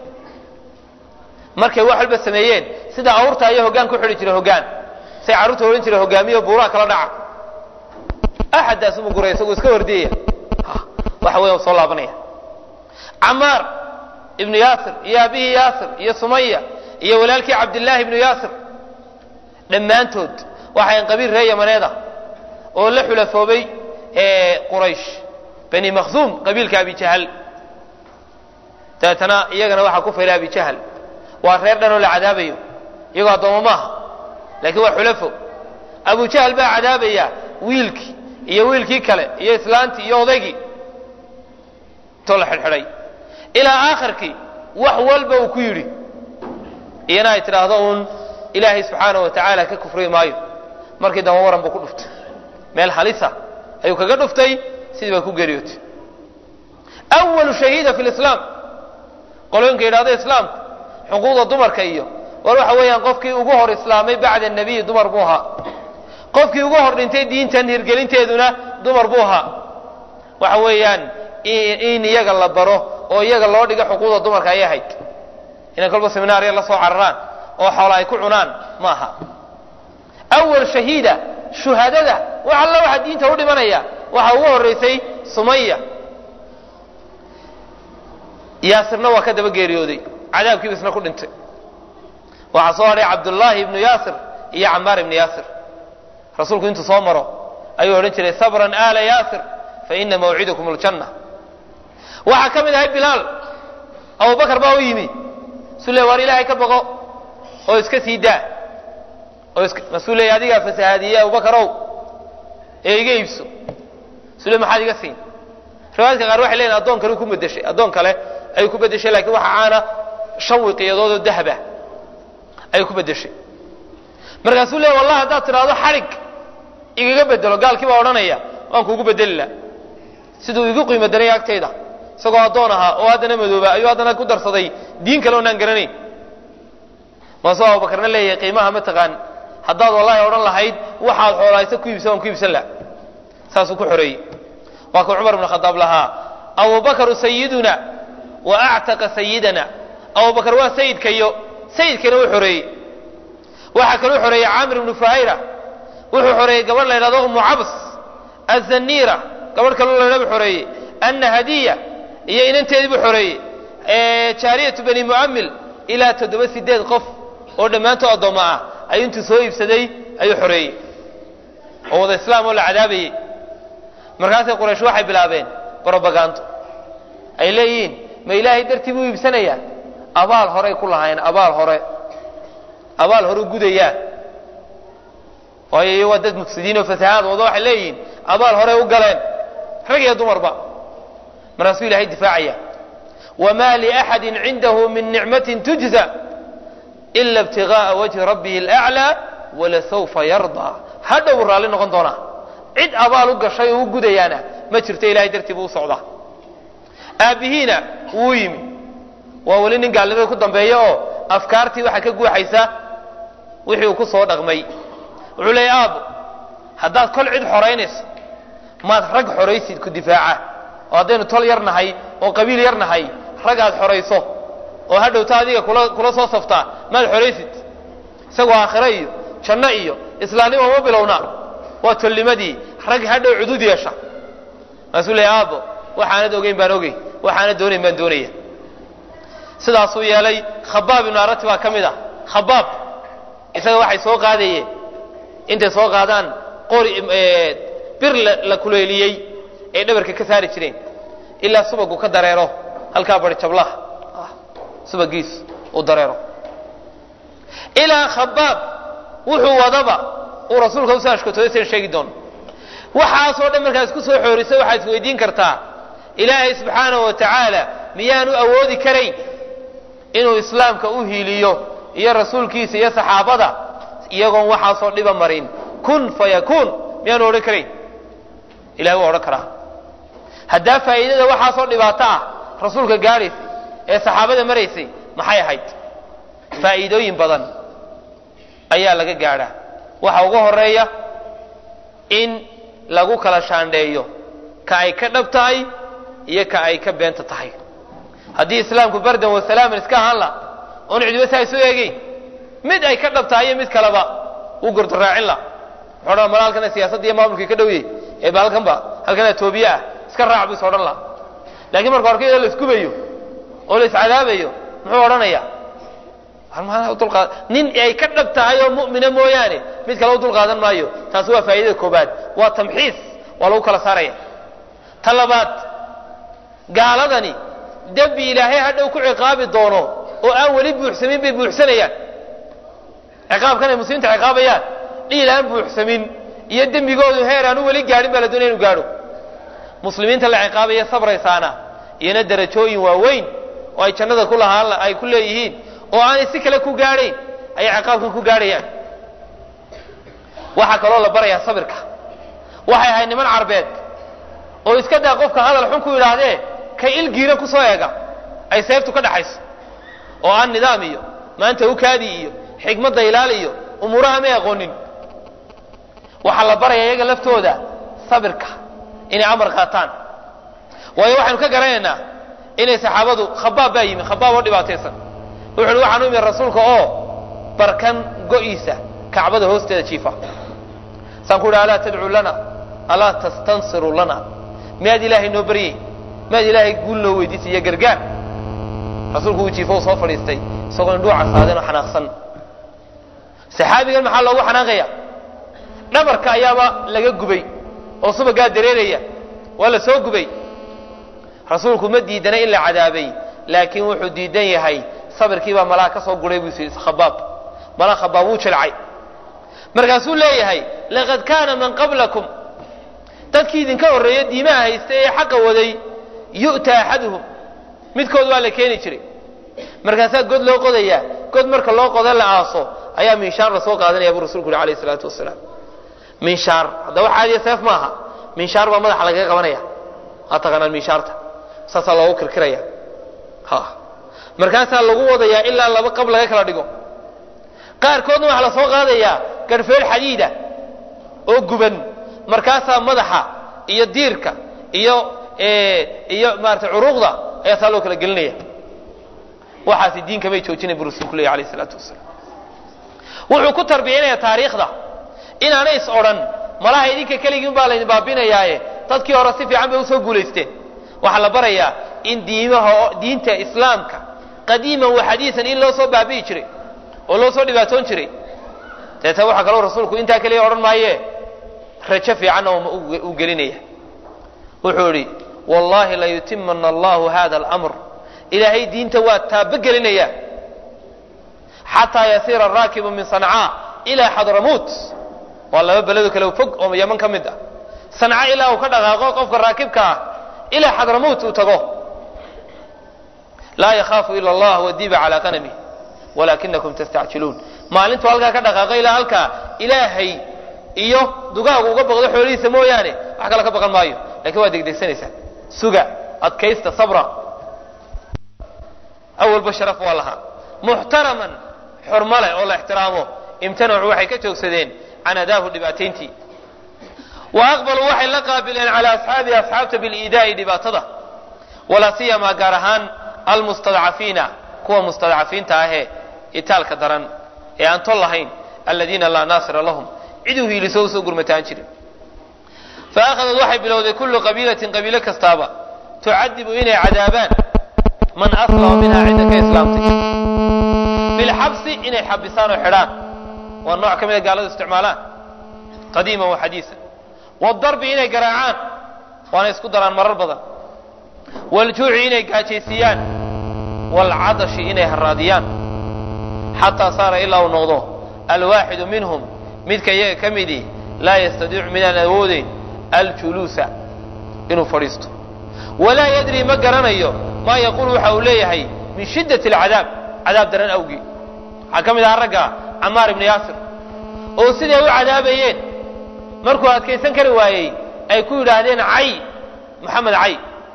markay wax walba sameeyeen sida awrta ayaa hoggaan ku xidhi jiray hoggaan say carruurta odhan jiray hogaamiyo buuraha kala dhaca axaddaas umu guray isagoo iska hordiyaya waxa weya soo laabanaya camaar ibnu yaasir iyo aabihii yaasir iyo sumaya iyo walaalkii cabdillaahi ibnu yaasir dhammaantood waxayn qabiil ree yamaneeda oo la xulafoobay quraysh bani makhzuum qabiilka abijahal dabeetana iyagana waxaa ku faylay abijahal waa reer dhan oo la cadaabayo iyagoo addoommo maaha laakiin waa xulafo abujahal baa cadaabaya wiilkii iyo wiilkii kale iyo islaantii iyo odaygii intoo la xidhxidhay ilaa aakhirkii wax walba uu ku yidhi iyana ay tidhaahdo uun ilaahay subxaanahu wa tacaala ka kufri maayo markii dambe waran buu ku dhuftay meel halisa ayuu kaga dhuftay sidii bay ku geeriyootay awalu shahiida fi lislaam qolooyinka yidhahdo islaamku xuquuqda dumarka iyo war waxa weeyaan qofkii ugu hor islaamay bacda nebiyi dumar buu ahaa qofkii ugu hor dhintay diintan hirgelinteeduna dumar buu ahaa waxa weeyaan in iyaga la baro oo iyaga loo dhigo xuquuqda dumarka ayay ahayd inay kolba seminaarya la soo cararaan oo xoola ay ku cunaan ma aha awal shahiida shuhadada wax alla waxa diinta u dhimanaya waxaa ugu horraysay sumaya yaasirna waa ka daba geeriyooday cadaabkiibu isna ku dhintay waxaa soo hadhay cabdullaahi ibnu yaasir iyo camaar ibnu yaasir rasuulku intuu soo maro ayuu odhan jiray sabran aala yaasir fa ina mawcidakum aljanna waxaa ka mid ahay bilaal abubakar baa u yimi sule waar ilaahay ka baqo oo iska sii daa oo masuu leeya adigaa fasahaadiyey abubakarow ee iga iibso sule maxaad iga siin riwaayadka qaar waxay leeyihin addoon kale ku bedeshay addoon kale ayuu ku bedeshay lakiin waxa caana shan wiqiyadood oo dahaba ayay ku bedeshay markaasuu leey wallahi haddaad tidhaahdo xadhig igaga bedelo gaalkii baa odhanaya waan kuugu bedeli la siduu igu qiimo daraya agtayda isagoo addoon ahaa oo haddana madooba ayuu haddana ku darsaday diin kale oonaan garanayn maasuu abubakarna leeyahay qiimaha ma taqaan haddaad wallahi odhan lahayd waxaad xoolaaysa ku iibsan waan ku iibsan laha saasuu ku xoreeyey waa kuu cumar ibn khadaab lahaa abubakaru sayiduna wa actaqa sayidana abubakar waa sayidkayo sayidkana uu xoreeyey waxaa kaluu xoreeyey caamir ibnu fuhayra wuxuu xoreeyey gabadh la ydhahdo umu cabs azaniira gabadh kaloo la ydhahdo xoreeyey anna hadiya iyo inanteedii buu xoreeyey jaariyatu bani mu'amil ilaa toddoba sideed qof oo dhammaantood addoommo ah ayuu intuu soo iibsaday ayuu xoreeyey oo wada islaam oo la cadaabayey markaasay quraysh waxay bilaabeen brobagando ay leeyihiin ma ilaahay dartii buu iibsanayaa abaal horay ku lahaayeen abaal hore abaal hore gudayaa waayo iyo waa dad mufsidiin oo fasahaad wado waxay leeyihiin abaal horey u galeen rag iyo dumarba markaasuu ilahay difaacaya wma liaxadi cindahu min nicmatin tujza ila ibtigaaa wajhi rabbihi alaclaa walasawfa yardaa hadha uu raalli noqon doonaa cid abaal u gashay oo u gudayaana ma jirto ilahay dartii buu u socdaa aabbihiina wuu yimi waa weli nin gaalnimada ku dambeeya oo afkaartii waxaa ka guuxaysa wixii uu ku soo dhaqmay wuxuu leeya aabo haddaad kol cid xoraynayso maad rag xoraysid ku difaaca oo haddaynu tol yar nahay oo qabiil yar nahay rag aad xorayso oo hadhowta adiga kula kula soo saftaa maad xoraysid isagoo aakhire iyo janno iyo islaamnimo ma bilowna waa tolnimadii rag hadhow cudud yeesha maasuu leeya aabo waxaanad ogeyn baan ogey waxaanad doonayn baan doonaya sidaasuu yeelay khabaab ibnu arati baa ka mid ah khabaab isaga waxay soo qaadayeen intay soo qaadaan qori bir la kuleeliyey ay dhabarka ka saari jireen ilaa subagu ka dareero halkaa bari jablaha subagiis uu dareero ilaa khabaab wuxuu wadaba uu rasuulka usoo ashkotooday san sheegi doono waxaasoo dhan markaa isku soo xoorisa waxaad isweydiin kartaa ilaahay subxaanahu wa tacaala miyaanu awoodi karayn inuu islaamka u hiiliyo iyo rasuulkiisa iyo saxaabada iyagoon waxaasoo dhiba marin kun fayakuun miyaanu odhan karayn ilahay waa odhan karaa haddaa faa'iidada waxaasoo dhibaato ah rasuulka gaadhaysay ee saxaabada maraysay maxay ahayd faa'iidooyin badan ayaa laga gaadhaa waxa ugu horeeya in lagu kala shaandheeyo ka ay ka dhab tahay iyo ka ay ka beenta tahay haddii islaamku bardan wasalaaman iska ahaan la oon cidiba saa isu eegeyn mid ay ka dhab tahay iyo mid kaleba wuu gordaraacin la wuxuu odhan mala halkana siyaasadda iyo maamulkii ka dhowyey ee ba halkanba halkana toobiye ah iska raac buu is odhan laha laakiin marka horka iyadoo la isgubayo oo la iscadaabayo muxuu odhanaya dulqaad nin ay ka dhab tahay oo mu'mina mooyaane mid kale u dulqaadan maayo taasi waa faa'idada koobaad waa tamxiis waa lagu kala saaraya ta labaad gaaladani dembi ilaahay hadhow ku ciqaabi doono oo aan weli buuxsamin bay buuxsanayaan ciqaabkan ay muslimiinta ciqaabayaan dhiil aan buuxsamin iyo dembigoodu heer aan u weli gaadhin baa la doonaya inu gaadho muslimiinta la ciqaabaya sabraysaana iyona darajooyin waaweyn oo ay jannada ku lahaan ay ku leeyihiin oo aanay si kale ku gaadhayn ayay ciqaabkan ku gaadhayaan waxaa kaloo la barayaa sabirka waxay ahayd niman carbeed oo iska daa qofka hadal xun ku yidhaahdee ka ilgiira ku soo eega ay seeftu ka dhaxayso oo aan nidaam iyo maanta ukaadi iyo xikmadda ilaal iyo umuuraha may aqoonin waxaa la baraya iyaga laftooda sabirka inay amar qaataan waayo waxaynu ka garanaynaa inay saxaabadu khabaab baa yimi khabaab oo dhibaataysan wuxu uhi waxaan u imi rasuulka oo barkan go'iisa kacbada hoosteeda jiifa saan ku uhi alaa tadcuu lana alaa tastansiru lana miyaad ilaahay noo baryey miyaad ilaahay guul noo weydiisay iyo gargaar rasuulku uu jiifo u soo fadhiistay isagoo indhuu casaadeen oo xanaaqsan saxaabigan maxaa loogu xanaaqaya dhabarka ayaaba laga gubay oo subagaa dareeraya waa la soo gubay rasuulku ma diidana in la cadaabay laakiin wuxuu diidan yahay sabirkiibaa malaha ka soo guray buu yidhi khabaab malaha khabaab wuu jilcay markaasuu leeyahay laqad kaana man qablakum dadkii idinka horreeya diimaha haysta ee xaqa waday yu'ta axaduhum midkood waa la keeni jiray markaasaa god loo qodayaa god marka loo qodo la aaso ayaa minshaar lasoo qaadanaya buu rasulku yuri alayh salaatu wasalaam minshaar hadda wax caadiya seef maaha minshaar baa madaxa lagaga qabanaya aa taqaanaan minshaarta saasaa loogu kirkiraya ha markaasaa lagu wadayaa ilaa laba qab laga kala dhigo qaarkoodna waxaa lasoo qaadayaa garhfeel xadiida oo guban markaasaa madaxa iyo diirka iyo iyo maarata curuuqda ayaa saa loo kala gelinaya waxaasi diinka may joojinay buu rasulku leeyahy alayh isalaatu wasalaam wuxuu ku tarbiyanaya taariikhda inaanay is odhan malaha idinka keligiin baa laydin baabinayaaye dadkii hore si fiican bay usoo guulaysteen waxaa la barayaa in diimaha diinta islaamka qadiiman wa xadiisan in loo soo baabi'i jiray oo loo soo dhibaatoon jiray deeta waxaa kaloo rasuulku intaa keliya odhan maaye rajo fiicanna u gelinaya wuxuu idhi wallahi layutimana allahu hada alamr ilaahay diinta waa taabogelinaya xataa yasiira araakibu min sancaa ilaa xadramuut waa laba beledo kale fog oo yaman ka mid ah sanca ilaa uu ka dhaqaaqo qofka raakibka ah ilaa xadramuut uu tago laa yakhaafu ila allah wadiba calaa qanami walaakinakum tastacjiluun maalintuu halkaa ka dhaqaaqo ilaa halkaa ilaahay iyo dugaagu uga baqdo xoolihiisa mooyaane wax kale ka baqan maayo lakiin waa degdegsanaysaa suga adkaysta sabra awalba sharaf waa lahaa muxtaraman xurmo leh oo la ixtiraamo imtanacu waxay ka joogsadeen can adaahu dhibaatayntii wa aqbaluu waxay la qaabileen calaa asxaabihi asxaabta biliidaa'i dhibaatada walaa siyamaa gaar ahaan almustadcafiina kuwa mustadcafiinta ahee itaalka daran ee aan tol lahayn aladiina laa naasira lahum ciduu hiiliso usoo gurmataan jirin fa akhadad waxay bilowday kullu qabiilatin qabiilo kastaaba tucadibu inay cadaabaan man aslama minha cidda ka islaamtay bilxabsi inay xabisaan oo xidhaan waa nooc ka mida gaaladu isticmaalaan qadiiman wa xadiisan wadarbi inay garaacaan waana isku daraan marar badan waljuuci inay gaajaysiiyaan waalcadashi inay haraadiyaan xataa saara ilaa uu noqdo alwaaxidu minhum midka iyaga ka midii laa yastadiicu midaan awoodeyn aljuluusa inuu fadhiisto walaa yadri ma garanayo maa yaquulu waxa uu leeyahay min shiddati alcadaab cadaab daran awgii waxaa ka mid ahaa ragga camaar ibni yaasir oo siday u cadaabayeen markuu adkaysan kari waayey ay ku yidhaahdeen cay maxamed cay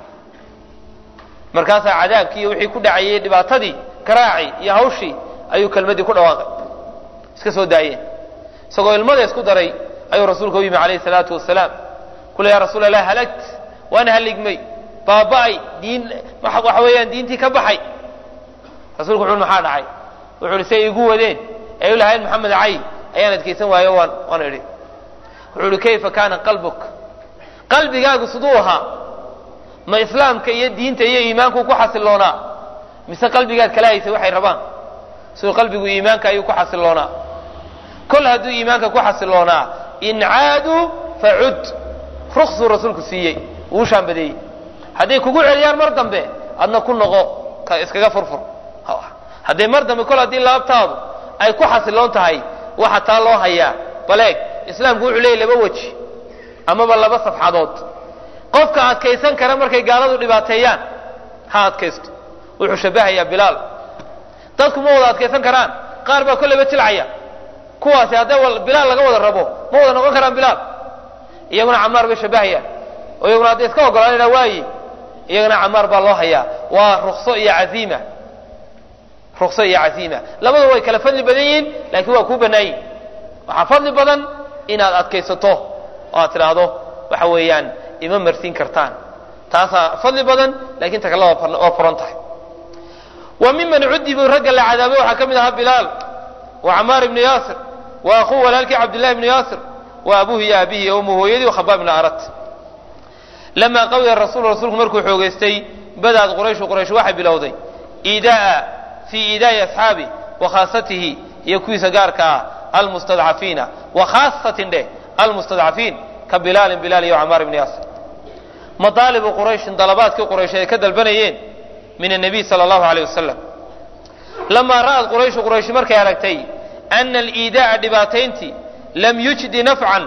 markaasaa cadaabkii iyo wixii ku dhacayey dhibaatadii garaaci iyo hawshii ayuu kelmaddii ku dhawaaqay iska soo daayeen isagoo ilmada isku daray ayuu rasuulka u yimi calayhi salaatu wasalaam kule yaa rasuul allah halagt waan haligmay baaba'ay diin waxa weeyaan diintii ka baxay rasulku wuxu maxaa dhacay wuxuu ihi say igu wadeen ay u lahayn maxamed cay ayaan adkaysan waayo waan waan idhi wuxuu ihi kayfa kaana qalbuk qalbigaagu siduu ahaa ma islaamka iyo diinta iyo iimaanku ku xasiloonaa mise qalbigaad kala haysay waxay rabaan siduu qalbigu iimaanka ayuu ku xasiloonaa kol hadduu iimaanka ku xasiloonaa in caaduu facud ruksuu rasuulku siiyey wuu shaambadeeyey hadday kugu celiyaan mar dambe adna ku noqo iskaga furfur hadday mar dambe kol haddii laabtaadu ay ku xasiloon tahay waxa taa loo hayaa baleeg islaamku wuxuu leeyay laba weji amaba laba safxadood qofka adkaysan kara markay gaaladu dhibaateeyaan ha adkaysto wuxuu shabahayaa bilaal dadku ma wada adkaysan karaan qaar baa kolleyba jilcaya kuwaasi hadday bilaal laga wada rabo ma wada noqon karaan bilaal iyaguna camaar bay shabahayaan oo iyaguna hadday iska ogolaanayna waayi iyagana camaar baa loo hayaa waa rukso iyo casiima rukso iyo casiima labadu way kala fadli badan yihiin laakiin waa kuu bannaayin waxaa fadli badan inaad adkaysato oo aad tidhaahdo waxa weeyaan ima marsiin kartaan taasaa fadli badan lakin ta kale waa furan tahay wa miman cudibuu ragga la cadaabay waxaa ka mid ahaa bilaal wa camaar ibnu yaasir wa akuu walaalkii cabdillahi ibnu yaasir wa abuhu iyo aabihi umu hooyadii khabaab ibnu arat lamaa qawiya rasuul rasuulku markuu xoogeystay badaad qurayshu quraysh waxay bilowday iidaaa fii iidaa'i asxaabi wa khaasatihi iyo kuwiisa gaarka ah almustadcafiina wa khaasatin dheh almustadcafiin ka bilaalin bilaal iyo camaar ibni yaasir madaalibu qurayshin dalabaadkii quraysh ay ka dalbanayeen min annabiy sala allahu alayh wasalam lamaa ra'ad qurayshu quraysh markay aragtay ana aliidaa'a dhibaatayntii lam yujdi nafcan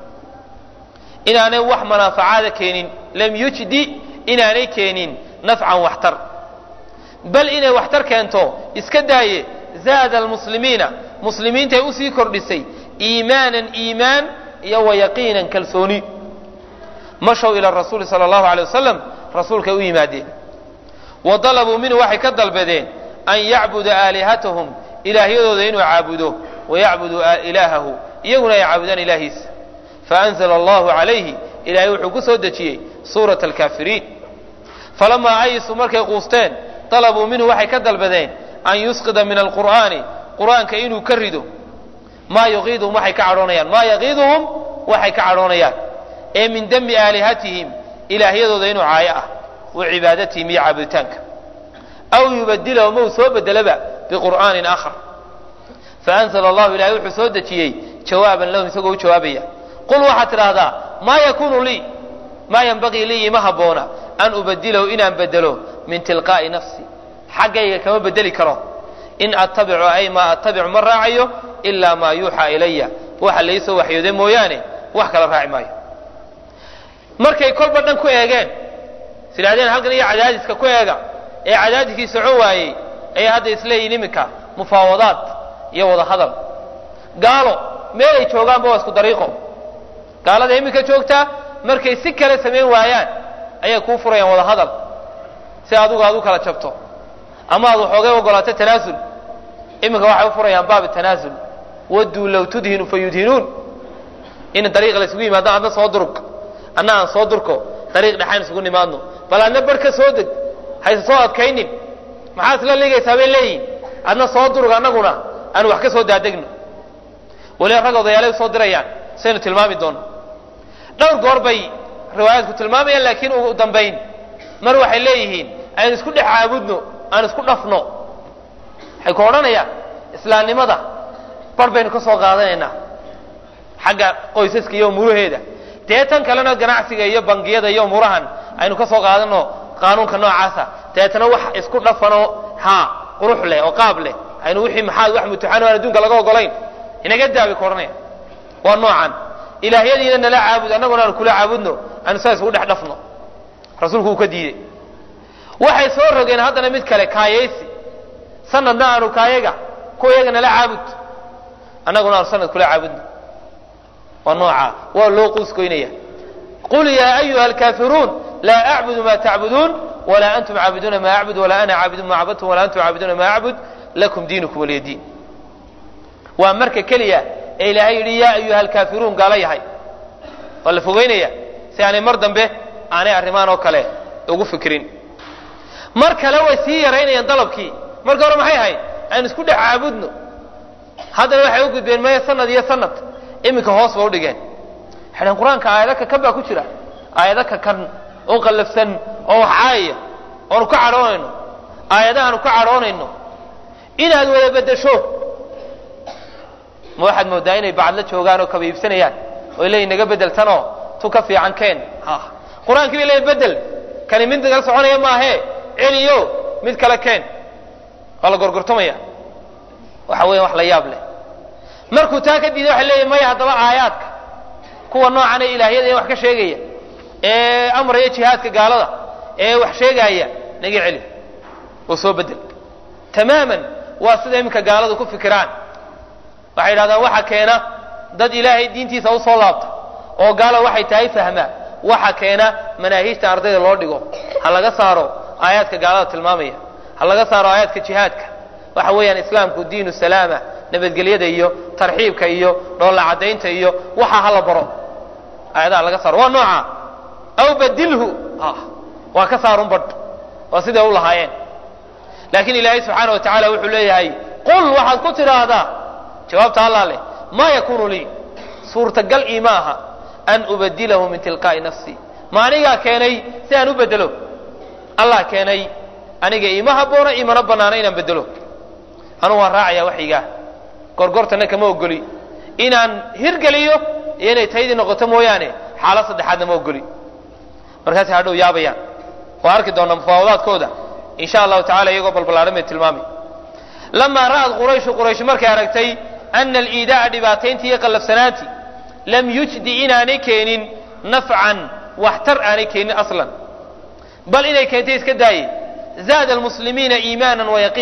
inaanay wax manaafacaada keenin lam yujdi inaanay keenin nafcan waxtar bal inay waxtar keento iska daaye zaada almuslimiina muslimiintay usii kordhisay iimaanan iimaan iyo wa yaqiinan kalsooni mashow ila rasuuli sala allahu alay wasalam rasuulkay u yimaadeen wa dalabuu minhu waxay ka dalbadeen an yacbuda aalihatahum ilaahyadooda inuu caabudo wayacbudu ilaahahu iyaguna ay caabudaan ilaahiisa faanzla allahu calayhi ilaahay wuxuu ku soo dejiyey suurata alkaafiriin falamaa ayisuu markay quusteen dalabuu minhu waxay ka dalbadeen an yusqida min alqur'aani qur'aanka inuu ka rido maa yuqiiduhum waxay ka cadhoonayaan maa yaqiiduhum waxay ka cadhoonayaan ee min demi aalihatihim ilaahyadooda inuu caayo ah wa cibaadatihim iyo caabuditaanka aw yubadilahum ou soo bedelaba biqur'aanin aakhar faanzla allahu ilahay wuxuu soo dejiyey jawaaban lahum isagoo u jawaabaya qul waxaad tidhaahdaa maa yakunu lii maa yanbagii lii ima habboona an ubadilahu inaan bedelo min tilqaa'i nafsi xaggayga kama bedeli karo in attabicu ay maa attabicu ma raacayo ilaa maa yuuxaa ilaya waxa laysoo waxyooday mooyaane wax kala raaci maayo markay kolba dhan ku eegeen is idhahdeen halkan iyo cadaadiska ku eega ee cadaadiskii socon waayey ayay hadda isleeyihin iminka mufaawadaad iyo wada hadal gaalo meel ay joogaanba waa isku dariiqo gaalada iminka joogtaa markay si kale samayn waayaan ayay kuu furayaan wada hadal si adugu aad u kala jabto ama aad waxoogay ogolaato tanaasul iminka waxay u furayaan baab tanaasul waduu low tudhinu fa yudhinuun in dariiq la isugu yimaado adna soo durug anna aan soo durko dariiq dhexaan isugu nimaadno bal adna bar ka soo deg hayse soo adkaynin maxaad isla ligaysaa bay leeyihin adna soo durug annaguna aanu wax ka soo daadegno waliba rag odayaalay usoo dirayaan saynu tilmaami doono dhowr goor bay riwaayaadku tilmaamayaan laakiin ugu dambayn mar waxay leeyihiin aynu isku dhex caabudno aan isku dhafno waxay ku odhanayaan islaamnimada bar baynu ka soo qaadanaynaa xagga qoysaska iyo umuuraheeda dee tan kalena ganacsiga iyo bangiyada iyo umuurahan aynu ka soo qaadano qaanuunka noocaasa deetana wax isku dhafanoo haa qurux leh oo qaab leh aynu wixii maxaad wax mutuxan aan adduunka laga ogolayn inaga daabay ku odhanaya waa noocan ilaahyadiina nala caabud annaguna aanu kula caabudno aanu saa isgu dhex dhafno rasuulku uu ka diidey waxay soo rogeen haddana mid kale kaayaysi sanadna aanu kaayaga kuwa iyaga nala caabud annaguna aanu sanad kula caabudno waa nooca waa loo quuskoynaya qul yaa ayuha alkaafiruun laa acbudu ma tacbuduun walaa antum caabiduuna ma acbud walaa ana caabidun ma cabadtum walaa antum caabiduuna ma acbud lakum diinukum waliya diin waa marka keliya ee ilaahay yidhi yaa ayuha alkaafiruun gaalo yahay waa la fogeynaya si aanay mar dambe aanay arrimaan oo kale ugu fikirin mar kale way sii yaraynayaan dalabkii marka hore maxay ahayd aan isku dhex caabudno haddana waxay u gudbeen maya sanad iyo sanad iminka hoos ba udhigeen waxay dhaheen qur-aanka aayado kakan baa ku jira aayado kakan oo qallafsan oo wax caayaya oonu ka cadhoonayno aayadahaanu ka cadhoonayno inaad wada beddesho ma waxaad moodaa inay bacadla joogaan oo kaba iibsanayaan oo leeyihin naga beddeltanoo tu ka fiican keen qur-aankii bay leeyihin beddel kani mid nagala soconaya maahee celiyo mid kale keen waa la gorgortamaya waxa weya wax la yaab leh markuu taa ka diiday waxay leeyihin maya haddaba aayaadka kuwa noocan ee ilaahyada ee wax ka sheegaya ee amraya jihaadka gaalada ee wax sheegaaya naga celi oo soo bedel tamaaman waa sida iminka gaaladu ku fikiraan waxay yidhahdaan waxa keena dad ilaahay diintiisa usoo laabta oo gaala waxay tahay fahmaa waxa keena manaahiijta ardayda loo dhigo ha laga saaro aayaadka gaalada tilmaamaya ha laga saaro aayaadka jihaadka waxa weeyaan islaamku diinu salaama nabadgelyada iyo tarxiibka iyo dhoolla caddaynta iyo waxa hala baro aayadaha laga saaro waa nooca aw badilhu waa ka saarun badh waa siday u lahaayeen laakiin ilaahay subxaana wa tacaala wuxuu leeyahay qul waxaad ku tidhaahdaa jawaabta allaa leh maa yakunu lii suurtagal ii ma aha an ubadilahu min tilqaa'i nafsi ma anigaa keenay si aan u bedelo allah keenay aniga iima habboona imana bannaana inaan bedelo anugu waan raacayaa waxyigaa gorgortana kama ogoli inaan hirgeliyo iyo inay taydii noqoto mooyaane xaalad saddexaadna ma ogoli markaasay hadhow yaabayaan waa arki doonaa mufaawadaadkooda in sha allahu tacala iyagoo balballaaran bay tilmaamay lamaa ra'ad qurayshu quraysh markay aragtay ana aliidaa'a dhibaatayntii iyo qallafsanaantii lam yujdi inaanay keenin nafcan waxtar aanay keenin aslan bal inay keentay iska daaye zaada almuslimiina iimaanan wayaqiina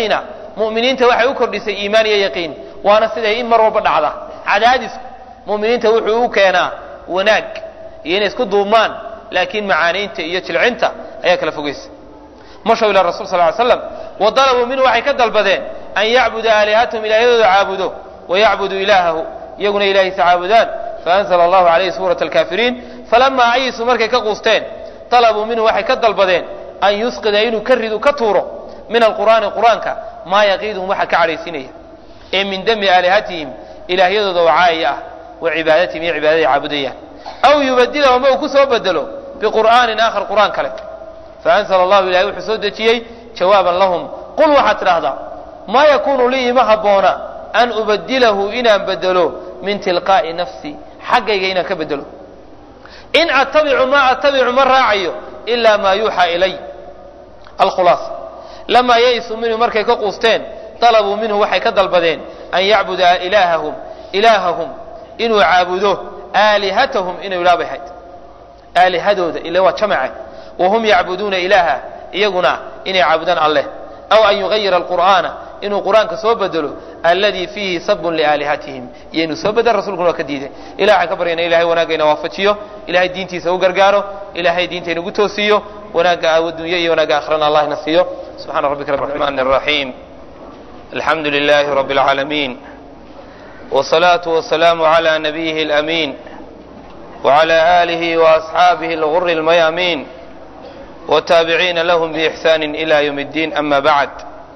mu'miniinta waxay u kordhisay iimaan iyo yaqiin waana siday in mar walba dhacda cadaadisku mu'miniinta wuxuu u keenaa wanaag iyo inay isku duubmaan laakiin macaaniinta iyo jilcinta ayaa kala fogaysa mashaw ila rasul sal ly slam wa dalabuu minhu waxay ka dalbadeen an yacbuda aalihatahum ilahyadooda caabudo wayacbudu ilaahahu iyaguna ilahiisa caabudaan faanzla allahu calayhi suurat alkaafiriin falamaa ayisuu markay ka quusteen dalabuu minhu waxay ka dalbadeen an yusqida inuu ka ridu ka tuuro min alqur'aani qur'aanka maa yaqiiduhum waxa ka cadhaysinaya ee min dami aalihatihim ilaahyadooda oo caayaya ah wa cibaadatihim iyo cibaadaday caabudayaan aw yubadilahu ama uu ku soo bedelo biqur'aanin aakhar qur'aan kale faanzla allahu ilahay wuxuu soo dejiyey jawaaban lahum qul waxaad tidhaahdaa maa yakuunu lii ima habboona an ubadilahu inaan bedelo min tilqaa'i nafsi xaggayga inaan ka bedelo in attabicu maa attabicu ma raacayo ilaa maa yuuxaa ilay alkhulaasa lamaa yaysuu minhu markay ka quusteen dalabuu minhu waxay ka dalbadeen an yacbuda ilaahahum ilaahahum inuu caabudo aalihatahum inuu ilaabay hayd aalihadooda ila waa jamace wahum yacbuduuna ilaaha iyaguna inay caabudaan alleh aw an yugayira alqur'aana inuu qur'aanka soo bedelo alladii fiihi sabun liaalihatihim iyo inuu soo bedel rasulkuna waa ka diiday ilah waxaan ka baryana ilahay wanaagayna waafajiyo ilahay diintiisa u gargaaro ilahay diinta inagu toosiyo wanaagga addunya iyo wanaagga akhrana allah ina siiyo subxana rabbika rabbi raxmaan الraxiim alxamdu lilahi rabbi اlcaalamiin wsalaatu wasalaamu cala nabiyihi اlamiin wcala alihi waasxaabihi اlguri اlmayaamiin wtaabiciina lahum biixsaani ila ywm اddiin ama bacd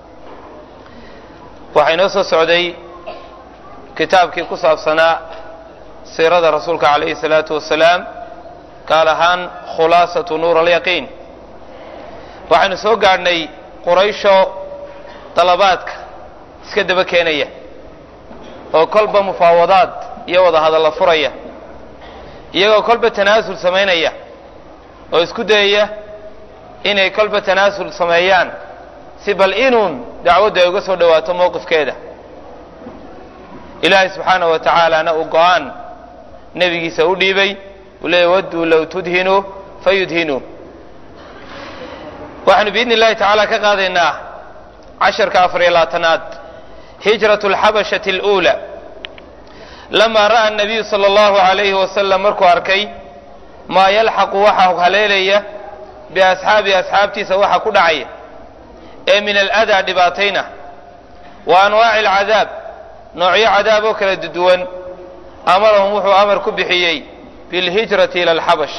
waxaa inoo soo socday kitaabkii ku saabsanaa siirada rasuulka calayhi الsalaatu wasalaam gaar ahaan khulaasatu nuur alyaqiin waxaynu soo gaadhnay quraysho dalabaadka iska daba keenaya oo kolba mufaawadaad iyo wada hadalla furaya iyagoo kolba tanaasul samaynaya oo isku dayaya inay kolba tanaasul sameeyaan si bal inuun dacwaddu ay uga soo dhowaato mowqifkeeda ilaahay subxaanahu wa tacaalana uu go-aan nebigiisa u dhiibay uu leeyay wadduu low tudhinuu fayudhinuu waxaanu biidni illahi tacaala ka qaadaynaa casharka afar iyo labaatanaad hijratu alxabashati aluula lamaa ra'a anabiyu sala allahu alayhi wasalam markuu arkay maa yalxaqu waxa haleelaya biasxaabi asxaabtiisa waxa ku dhacaya ee min aladaa dhibaatayna wa anwaaci alcadaab noocyo cadaab oo kala duwan amarahum wuxuu amar ku bixiyey bilhijrati ila alxabasha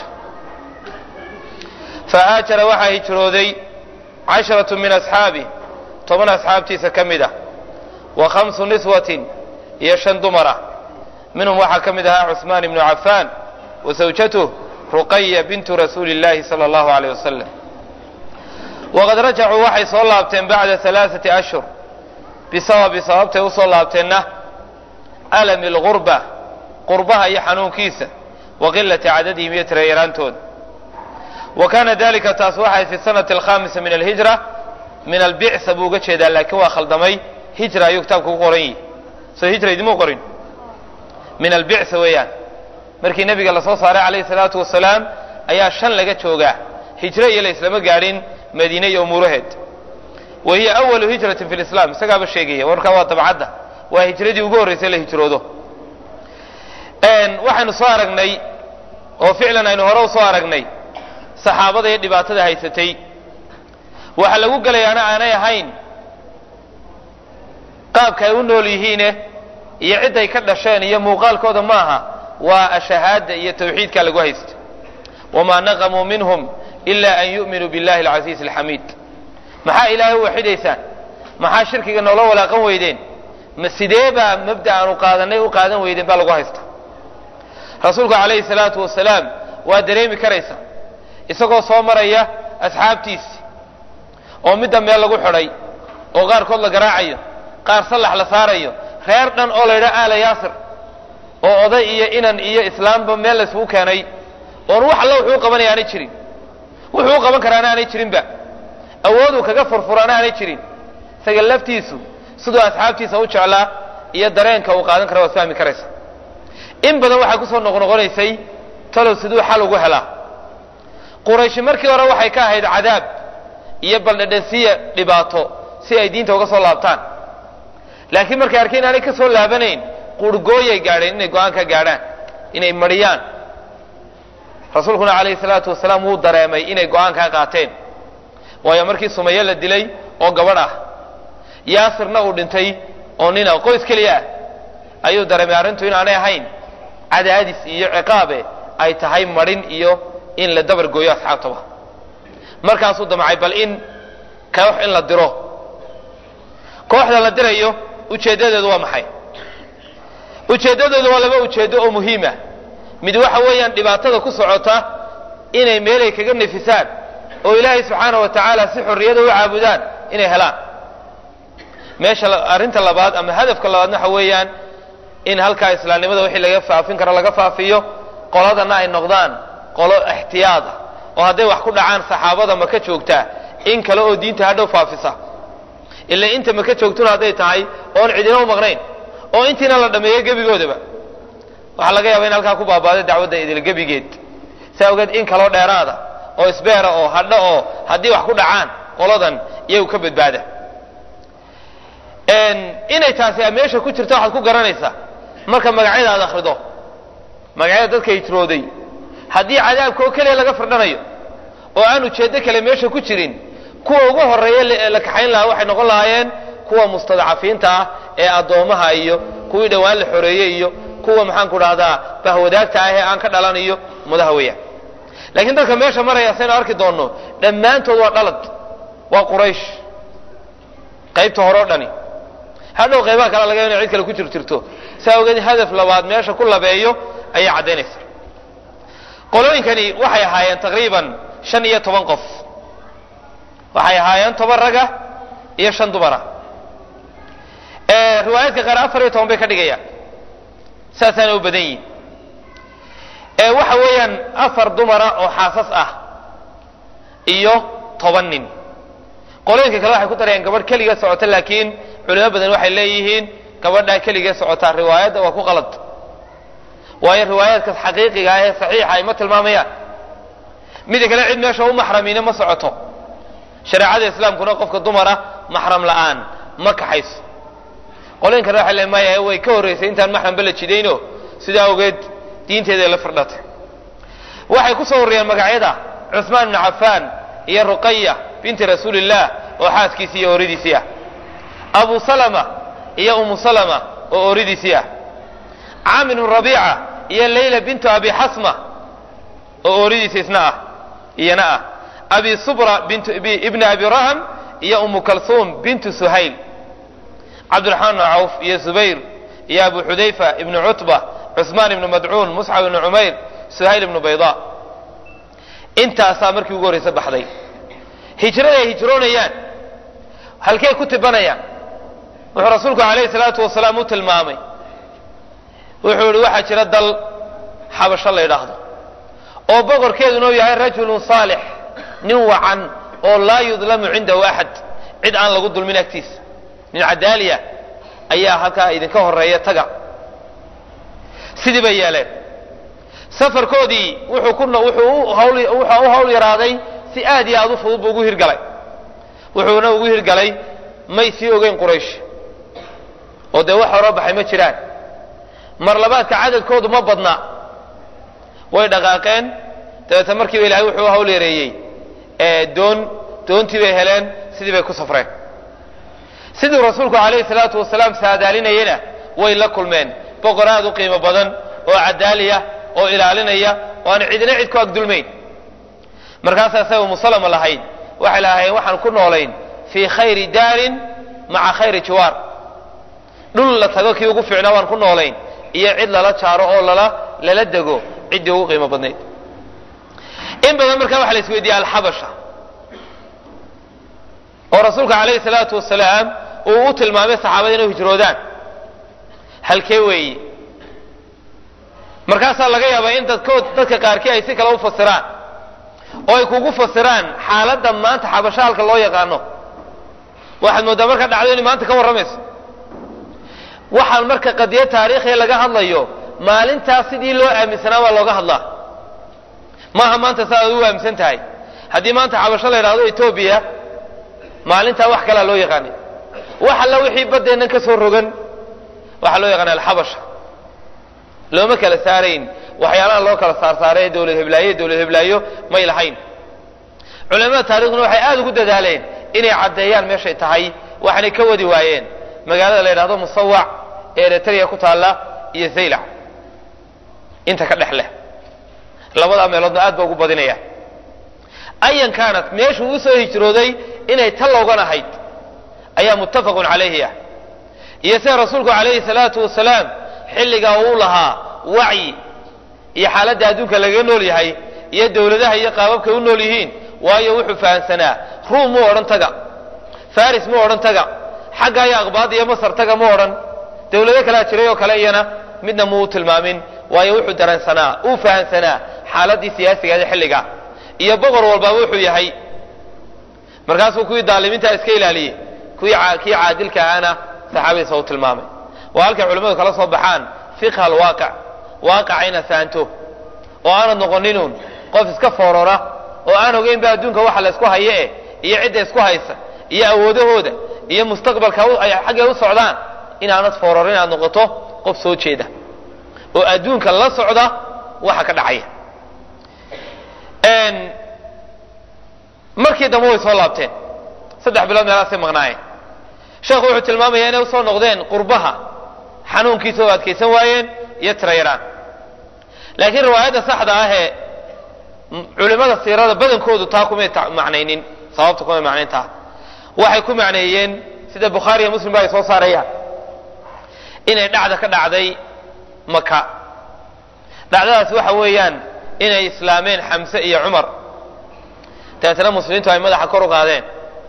fahaajara waxaa hijrooday casharatu min asxaabi toban asxaabtiisa ka mid ah wa khamsu niswatin iyo shan dumar ah minhum waxaa ka mid ahaa cusmaan ibnu cafaan wa zawjatuh ruqaya bintu rasuuli اllahi salى اllahu aleyh wasalam waqad rajacuu waxay soo laabteen bacda alaaثati ashhur bisababi sababtay usoo laabteenna alami اlgurba qurbaha iyo xanuunkiisa wa qilati cadadihim iyo tirayaraantooda wa kana dalika taas waxay fi sanati alkhamisa min alhijra min albicsa buu uga jeedaa laakiin waa khaldamay hijra ayuu kitaabka ku qoran yihi soo hijra idimuu qorin min albicsa weeyaan markii nebiga lasoo saaray calayhi salaatu wasalaam ayaa shan laga joogaa hijro iyo la islama gaadhin madiine iyo umuuraheed wa hiya awalu hijratin fi lislaam isagaaba sheegaya warkaa waa dabcadda waa hijradii ugu horraysay la hijroodo waxaynu soo aragnay oo ficlan aynu hore u soo aragnay saxaabada iyo dhibaatada haysatay waxa lagu gelayaana aanay ahayn qaabka ay u nool yihiine iyo cidday ka dhasheen iyo muuqaalkooda maaha waa ashahaada iyo tawxiidkaa lagu haysta wamaa naqamuu minhum ila an yu'minuu billahi alcasiizi alxamiid maxaa ilaahay u waxidaysaan maxaa shirkiga noola walaaqan weydeen ma sidee baa mabda aanu qaadanay u qaadan weydeen baa lagu haysta rasuulku calayhi salaatu wasalaam waa dareemi karaysa isagoo soo maraya asxaabtiisi oo midda meel lagu xidhay oo qaarkood la garaacayo qaar sallax la saarayo reer dhan oo la yidhaha aala yaasir oo oday iyo inan iyo islaamba meel laysugu keenay oon wax alla wuxuu qabanaya aanay jirin wuxuu u qaban karaana aanay jirinba awooduu kaga furfuraana aanay jirin isaga laftiisu siduu asxaabtiisa u jeclaa iyo dareenka uu qaadan kara waad fahmi karaysa in badan waxay kusoo noqnoqonaysay talow siduu xal ugu helaa qurayshi markii hore waxay ka ahayd cadaab iyo baldhadhansiya dhibaato si ay diinta uga soo laabtaan laakiin markay arkeen inaanay ka soo laabanayn qurhgooyay gaadheen inay go-aan ka gaadhaan inay mariyaan rasuulkuna calayhi salaatu wasalaam wuu dareemay inay go-aan kaa qaateen waayo markii sumaye la dilay oo gabadh ah yaasirna uu dhintay oo nina qoys keliya ah ayuu dareemay arrintu inaanay ahayn cadaadis iyo ciqaabe ay tahay marin iyo in la dabar gooyo asxaabtaba markaasuu damcay bal in koox in la diro kooxda la dirayo ujeeddadeedu waa maxay ujeeddadoodu waa laba ujeeddo oo muhiima mid waxa weeyaan dhibaatada ku socota inay meelay kaga nefisaan oo ilaahay subxaana wa tacaala si xorriyada u caabudaan inay helaan meesha arrinta labaad ama hadafka labaadna waxa weeyaan in halkaa islaamnimada wixii laga faafin karo laga faafiyo qoladana ay noqdaan qolo ixtiyaad ah oo hadday wax ku dhacaan saxaabada maka joogtaa in kale oo diinta hadhow faafisa ila inta maka joogtuna hadday tahay oon cidina u maqnayn oo intiina la dhameeyo gebigoodaba waxaa laga yaaba in halkaa ku baabaaday dacwadda idil gebigeed saa ogeed in kaloo dheeraada oo isbeera oo hadho oo haddii wax ku dhacaan qoladan iyagu ka badbaada inay taasi meesha ku jirta waxaad ku garanaysaa marka magacyada aad akrido magacyada dadka hijrooday haddii cadaabka oo keliya laga firdhanayo oo aan ujeeddo kale meesha ku jirin kuwa ugu horeeya la kaxayn lahaa waxay noqon lahaayeen kuwa mustadcafiinta ah ee addoomaha iyo kuwii dhowaan la xoreeyey iyo kuwa maxaan ku dhahdaa bahwadaagta ah ee aan ka dhalan iyo ummadaha weeyaan laakiin dadka meesha maraya saynu arki doonno dhammaantood waa dhalad waa quraysh qaybta hore o dhani hadhow qaybaha kale laga ina cid kale ku jir jirto saa ogeed hadaf labaad meesha ku labeeyo ayay caddaynaysa qolooyinkani waxay ahaayeen taqriiban shan iyo toban qof waxay ahaayeen toban raga iyo shan dumara riwaayaadka qaar afar iyo toban bay ka dhigayaan saasaana u badan yihin waxa weeyaan afar dumara oo xaasas ah iyo toban nin qolooyinka kale waxay ku darayaan gabadh keliga socota laakiin culimo badan waxay leeyihiin gabadhaa keligee socotaa riwaayadda waa ku qalad waayo riwaayaadkaas xaqiiqiga ah ee saxiixa ay ma tilmaamayaan mida kale cid meesha u maxramiina ma socoto shareecada islaamkuna qofka dumara maxram la'aan ma kaxayso qolooyin kale waxay le maya way ka horraysay intaan maxramba la jidayno sidaa awgeed diinteeday la firdhatay waxay ku soo wariyeen magacyada cusmaan ibnu cafaan iyo ruqaya binti rasuulillaah oo xaaskiisii iyo ooridiisii ah abu salama iyo umu salama oo ooridiisii ah caamir bnu rabiica iyo layla bintu abi xasma oo ooridiisa isna ah iyana ah abi subra bintu ibni abi raham iyo umu kalsuum bintu suhayl cabdiraxmaan bnu cawf iyo zubayr iyo abu xudayfa ibnu cutba cusmaan ibnu madcuun musxab ibnu cumayr suhayl ibnu bayda intaasaa markii ugu horraysa baxday hijrada ay hijroonayaan halkey ku tibanayaan wuxuu rasuulku alayhi salaatu wasalaam u tilmaamay wuxuu ihi waxaa jira dal xabasho la yidhaahdo oo boqorkeeduna u yahay rajulun saalix nin wacan oo laa yudlamu cindahu axad cid aan lagu dulmin agtiisa nin cadaaliya ayaa halkaa idinka horeeya taga sidii bay yeeleen safarkoodii wuxuu ku wuxuu u hawl wuxuu u hawl yaraaday si aad iyo aad u fudud buu ugu hirgalay wuxuuna ugu hirgalay may sii ogeyn quraysh oo dee wax horoo baxay ma jiraan mar labaadka cadadkoodu ma badna way dhaqaaqeen dabeetna markiiba ilahay wuxuu u hawl yareeyey doon doontii bay heleen sidii bay ku safreen siduu rasuulku calayhi salaatu wasalaam saadaalinayena way la kulmeen boqor aad u qiimo badan oo cadaaliya oo ilaalinaya oo aan cidina cid ku agdulmayn markaasaa say umu salama lahayd waxay lahaayeen waxaan ku noolayn fii khayri daarin maca khayri jiwaar dhul la tago kii ugu fiicnaa waan ku noolayn iyo cid lala jaaro oo lala lala dego ciddii ugu qiimo badnayd in badan markaa waxa la isweydiiya alxabasha oo rasuulka calayhi salaatu wasalaam uu u tilmaamay saxaabada inay hijroodaan halkee weeye markaasaa laga yaabaa in dadkood dadka qaarkii ay si kale u fasiraan oo ay kugu fasiraan xaaladda maanta xabasho halka loo yaqaano waxaad mooddaa markaa dhacdo inay maanta ka warramayso waxaan marka qadiyo taariikhiya laga hadlayo maalintaas sidii loo aaminsanaa baa looga hadlaa maaha maanta saaad u aaminsan tahay haddii maanta xabasho la yidhahdo etoobiya maalintaa wax kalaa loo yaqaanay wax alla wixii baddeennan ka soo rogan waxaa loo yaqaana alxabasha looma kala saarayn waxyaalaha loo kala saarsaaree dowlad heblaayo dowlad heblaayo may lahayn culamada taarikhduna waxay aada ugu dadaaleen inay caddeeyaan meeshay tahay waxaanay ka wadi waayeen magaalada la yidhahdo musawac ee eritrea ku taalla iyo zaylac inta ka dhex leh labadaa meeloodna aad ba ugu badinaya ayan kaanat meeshuu usoo hijrooday inay tallowgan ahayd ayaa muttafaqun calayhi ah iyo sida rasuulku calayhi salaatu wasalaam xilligaa uu lahaa wacyi iyo xaaladda adduunka lagaga nool yahay iyo dowladaha iyo qaababkay u nool yihiin waayo wuxuu fahamsanaa ruum mu odhan taga faris mu odhan taga xagga iyo aqbaad iyo masar taga mu odhan dowlado kalea jiray oo kale iyana midna muu tilmaamin waayo wuxuu dareensanaa uu fahamsanaa xaaladdii siyaasigeeda xilliga iyo boqor walbaaba wuxuu yahay markaasuu kuwii daalimiinta iska ilaaliyey kuwii kii caadilka ahana saxaabadiisa u tilmaamay waa halkay culimmadu kala soo baxaan fiqha alwaaqic waaqaca inaad fahanto oo aanad noqoninun qof iska foorora oo aan ogeynba adduunka waxa la isku haye eh iyo cidda isku haysa iyo awoodahooda iyo mustaqbalka ay xaggay u socdaan inaanad foororin inaad noqoto qof soo jeeda oo adduunka la socda waxa ka dhacaya markii dambe way soo laabteen saddex bilood meelaasay maqnaayeen sheekhu wuxuu tilmaamayaa inay usoo noqdeen qurbaha xanuunkiisa oo adkaysan waayeen iyo tirayaraan laakiin riwaayadda saxda ah ee culimada siirada badankoodu taa kumay macnaynin sababta kumay macnayn taa waxay ku macneeyeen sida bukhaari iyo muslim ba ay soo saarayaan inay dhacda ka dhacday maka dhacdadaas waxa weeyaan inay islaameen xamse iyo cumar dabeetana muslimiintu ay madaxa kor u qaadeen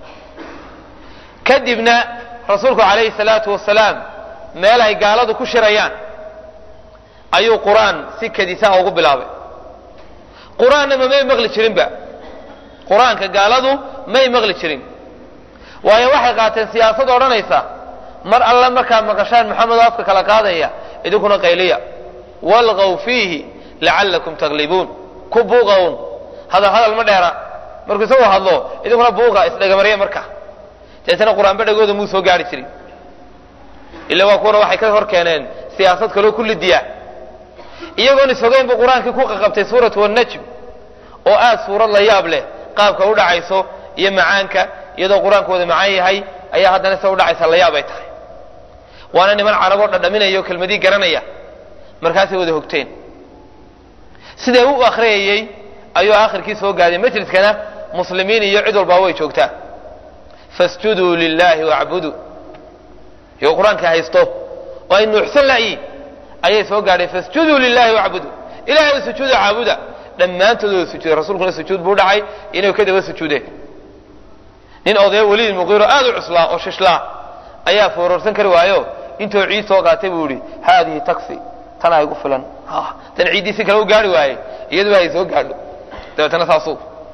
kadibna rasuulku calayhi salaatu wasalaam meel ay gaaladu ku shirayaan ayuu qur-aan si kadisaha ugu bilaabay qur-aanna ma may maqli jirinba qur-aanka gaaladu may maqli jirin waayo waxay qaateen siyaasad odhanaysa mar alle markaad maqashaan maxamed oo afka kala qaadaya idinkuna qayliya walgaw fiihi lacallakum taglibuun ku buuqawn hadal hadal ma dheera markuu isagoo hadlo idinkuna buuqa isdhegamarya marka deetana qur-aanba dhagooda muu soo gaari jirin ila waa kuwana waxay ka hor keeneen siyaasad kaloo ku lidiya iyagoon isogeyn buu qur-aankii ku qaqabtay suuratu annajm oo aad suurad la yaab leh qaabka u dhacayso iyo macaanka iyadoo qur-aanku wada macaan yahay ayaa haddana sida udhacaysa la yaab ay tahay waana niman carab oo dhadhaminaya oo kelmadii garanaya markaasay wada hogteen siday u akhriyayey ayuu aakhirkii soo gaaday majliskana muslimiin iyo cid walbaa way joogtaa fasjuduu lilahi wacbuduu iyagoo qur-aanka haysto oo ay nuuxsan la'yiin ayay soo gaadheen fasjuduu lilahi wacbuduu ilahay u sujuuda caabuda dhammaantood wada sujuuday rasuulkuna sujuud buu dhacay inay ka daba sujuudeen nin odaya weliid muqiiro aad u cuslaa oo shishlaa ayaa foororsan kari waayo intuu ciid soo qaatay buu yihi haadihi taxi tanaa igu filan tan ciiddii si kale u gaari waaye iyaduba ay soo gaadho dabeetana saasuu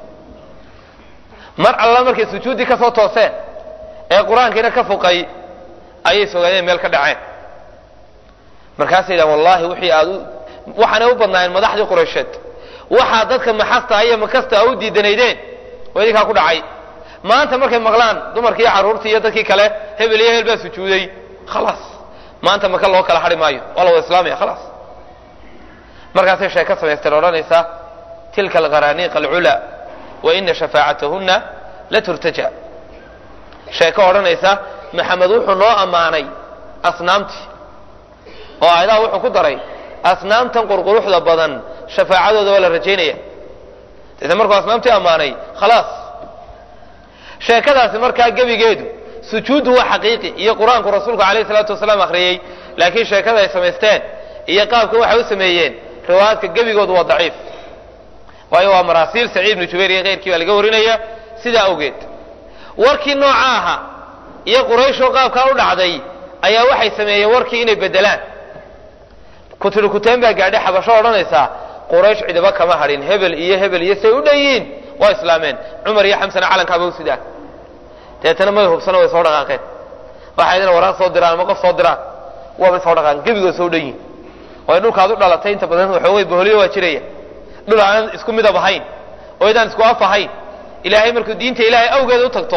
mar alla markay sujuuddii ka soo tooseen ee qur-aankiina ka fuqay ayay sogaadeen meel ka dhaceen markaasay yidhahan wallahi wixii aad u waxaanay u badnaayeen madaxdii quraysheed waxaa dadka maxasta iyo makasta u diidanaydeen oo idinkaa ku dhacay maanta markay maqlaan dumarkii iyo carruurtii iyo dadkii kale hebel iyo hebel baa sujuuday khalaas maanta maka loo kala hadhi maayo waa la wada islaamaya khalaas markaasay sheeko samaysteen odhanaysa tilka alqaraaniiq alculaa wa ina shafaacatahunna la turtaja sheeko odhanaysa maxamed wuxuu noo ammaanay asnaamtii oo aayadaha wuxuu ku daray asnaamtan qurquruxda badan shafaacadooda waa la rajaynaya deetna markuu asnaamtii ammaanay khalaas sheekadaasi markaa gebigeedu sujuuddu waa xaqiiqi iyo qur-aanku rasuulku alayh salaatu wasalaam akhriyey laakiin sheekada ay samaysteen iyo qaabka waxay u sameeyeen riwaayaadka gebigoodu waa daciif waayo waa maraasiil saciid ibnu jubayr iyo keyrkii baa laga warinaya sidaa awgeed warkii nooca ahaa iyo qurayshoo qaabkaa u dhacday ayaa waxay sameeyeen warkii inay bedelaan kutiri kuteen baa gaadhay xabasho odhanaysaa quraysh cidiba kama hadhin hebel iyo hebel iyo say u dhan yihiin waa islaameen cumar iyo xamsana calankaaba u sidaan deetana may hubsana way soo dhaqaaqeen waxay idin waraan soo diraan ama qof soo diraan waabay soo dhaqaaqeen gebigood soo dhan yihin way dhulkaad u dhalatay inta badan waxoogay boholiyo waa jiraya dhul aanan isku midab ahayn oo idaan isku af ahayn ilaahay markuu diinta ilaahay awgeeda u tagto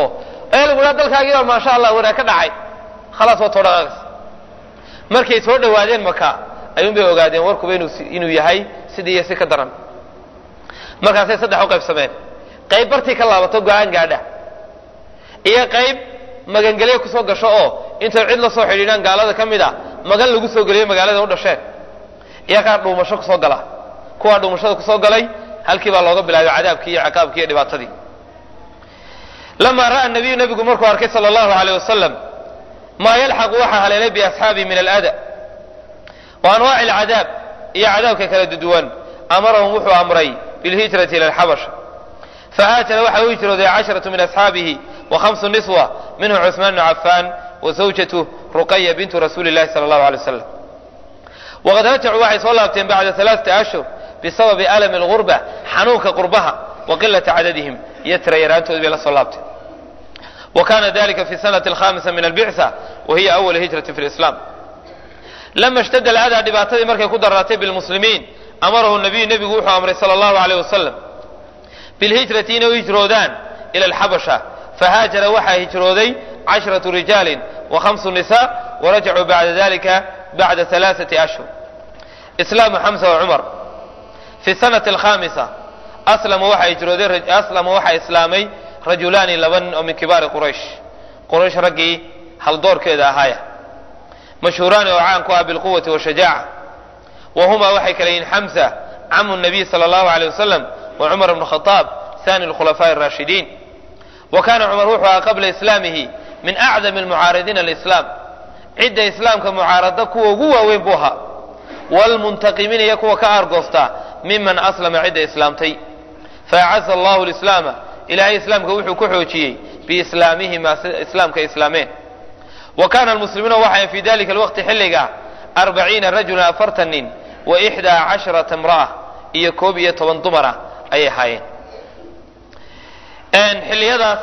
ee lagu dhaha dalkaagii baa maasha allah wanaag ka dhacay khalaas waa too dhaqaaqis markay soo dhowaadeen maka ayuun bay ogaadeen warkuba inuu yahay sidii iyo si ka daran markaasay saddex u qaybsameen qayb bartii ka laabato go-aan gaadha iyo qayb magangelyo kusoo gasho oo intay cid la soo xidhiidhaan gaalada ka mid a magan lagu soo geliyo magaalada u dhasheen iyo qaar dhuumasho kusoo gala kuwaa dhuumashada kusoo galay halkii baa looga bilaabay cadaabkii iyo ciqaabkii iyo dhibaatadii lamaa ra'a nabiyu nabigu markuu arkay sala allahu aleyh wasalam maa yalxaqu waxaa haleelay biasxaabihi min alada wa anwaaci alcadaab iyo cadaabka kala duduwan amarahum wuxuu amray bilhijrati ila alxabasha fahaajara waxa u hijrooday casharatu min asxaabihi wa khamsu niswa minhum cusmaan bnu cafaan wa zawjatu ruqaya bintu rasuuli llahi sala allahu alay wasalam waqad rajacuu waxay soo laabteen bacda alaaata ashhur bisababi alami algurba xanuunka qurbaha wa qilati cadadihim iyo tira yaraantoodi bay la soo laabteen wa kana dalika fi sanati alkhamisa min albicsa wa hiya awal hijrati fi lislam lama ishtadda alcadaa dhibaatadii markay ku daraatay bilmuslimiin amarahu nabiyu nebigu wuxuu amray sala allahu aleyh wasalam bilhijrati inay u hijroodaan ila alxabasha fahaajara waxaa hijrooday cashratu rijaalin wa khamsu nisa warajacuu bacda dalika bacda alaaثati ashhur islaamu xamsa wa cumar fi sanati alkhamisa aslama waxaa hijrooday aslama waxaa islaamay rajulaani laba nin oo min kibaari quraysh quraysh raggii haldoorkeeda ahaaya mashhuuraani oo caan ku ah bilquwati washajaaca wa humaa waxay kale yihiin xamsa camu nabiy sala allahu aleyh wasalam wa cumar bnu khadaab sani lkhulafaaءi اraashidiin wa kana cumar wuxuu ahaa qabla islaamihi min acdami almucaaridiina lislaam cidda islaamka mucaarada kuwa ugu waaweyn buu ahaa wlmuntaqimiina iyo kuwa ka aargoosta miman aslama cidda islaamtay faacaza allahu lislaama ilahay islaamka wuxuu ku xoojiyey biislaamihima islaamka islaameen wa kana almuslimuuna waxay fi dalika alwaqti xilliga arbaciina rajulan afartan nin wa ixdaa casharata imra'a iyo koob iyo toban dumara ayay ahaayeen xilliyadaas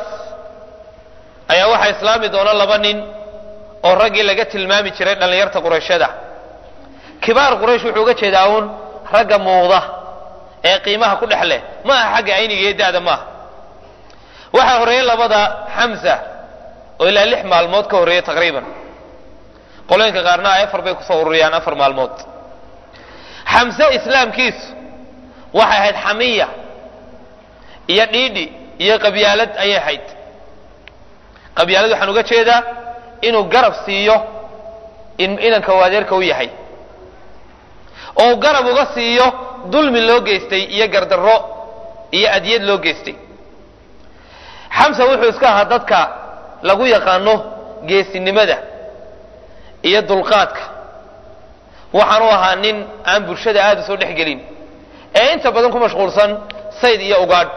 ayaa waxaa islaami doona laba nin oo raggii laga tilmaami jiray dhallinyarta qurayshada kibaar quraysh wuxuu uga jeedaa uun ragga muuqda ee qiimaha ku dhex leh ma aha xagga ayniga iyo da'da maaha waxaa horreeyey labada xamsa oo ilaa lix maalmood ka horreeyey taqriiban qolooyinka qaarna ay afar bay kusoo ururiyaan afar maalmood xamse islaamkiisu waxay ahayd xamiya iyo dhiidhi iyo qabyaalad ayay ahayd qabyaalad waxaan uga jeedaa inuu garab siiyo inanka uu adeerka u yahay oo garab uga siiyo dulmi loo geystay iyo gardarro iyo adyad loo geystay xamsa wuxuu iska ahaa dadka lagu yaqaano geesinimada iyo dulqaadka waxaanu ahaa nin aan bulshada aada u soo dhex gelin ee inta badan ku mashquulsan sayd iyo ugaadh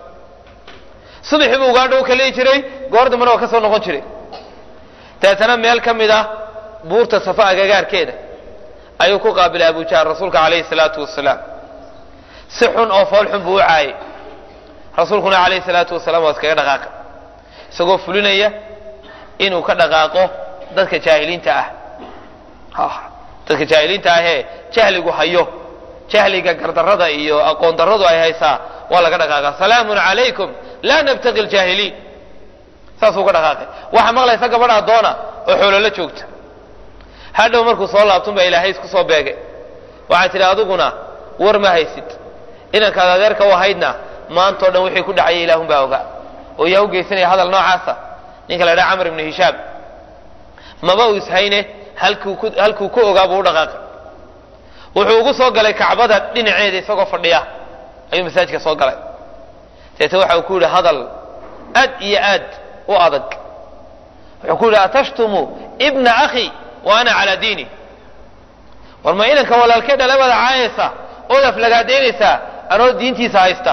subaxii buu ugaadha u kaleyi jiray goor dambana waa ka soo noqon jiray dabeetana meel ka mid ah buurta safa agagaarkeeda ayuu ku qaabilay abujahl rasuulka calayhi salaatu wasalaam si xun oo fool xun buu u caayay rasuulkuna calayhi salaatu wasalaam waa iskaga dhaqaaqa isagoo fulinaya inuu ka dhaqaaqo dadka jaahiliinta ah dadka jaahiliinta ahee jahligu hayo jahliga gardarrada iyo aqoon darradu ay haysaa waa laga dhaqaaqa salaamun calaykum laa nabtaqi ljaahiliin saasuu ka dhaqaaqay waxaa maqlaysa gabadhaa doona oo xoololo joogta hadhow markuu soo laabtun baa ilaahay isku soo beegay waxay tidhi adiguna war ma haysid inankaad adeerka u ahaydna maantao dhan wixii ku dhacaya ilaahun baa ogaa oo yaa u geysanaya hadal noocaasa ninka la dhaha camr ibnu hishaam maba uu ishayne halkuu ku ogaa buu u dhaqaaqay wuxuu ugu soo galay kacbada dhinaceeda isagoo fadhiya ayuu masaajidka soo galay deete waxa uu ku yidhi hadal aad iyo aad u adag wuxuu ku yidhi atashtumu ibna akhi wa ana calaa diini war ma inanka walaalkee dhalabada caayaysa ood aflagaadaynaysaa anoo diintiisa haysta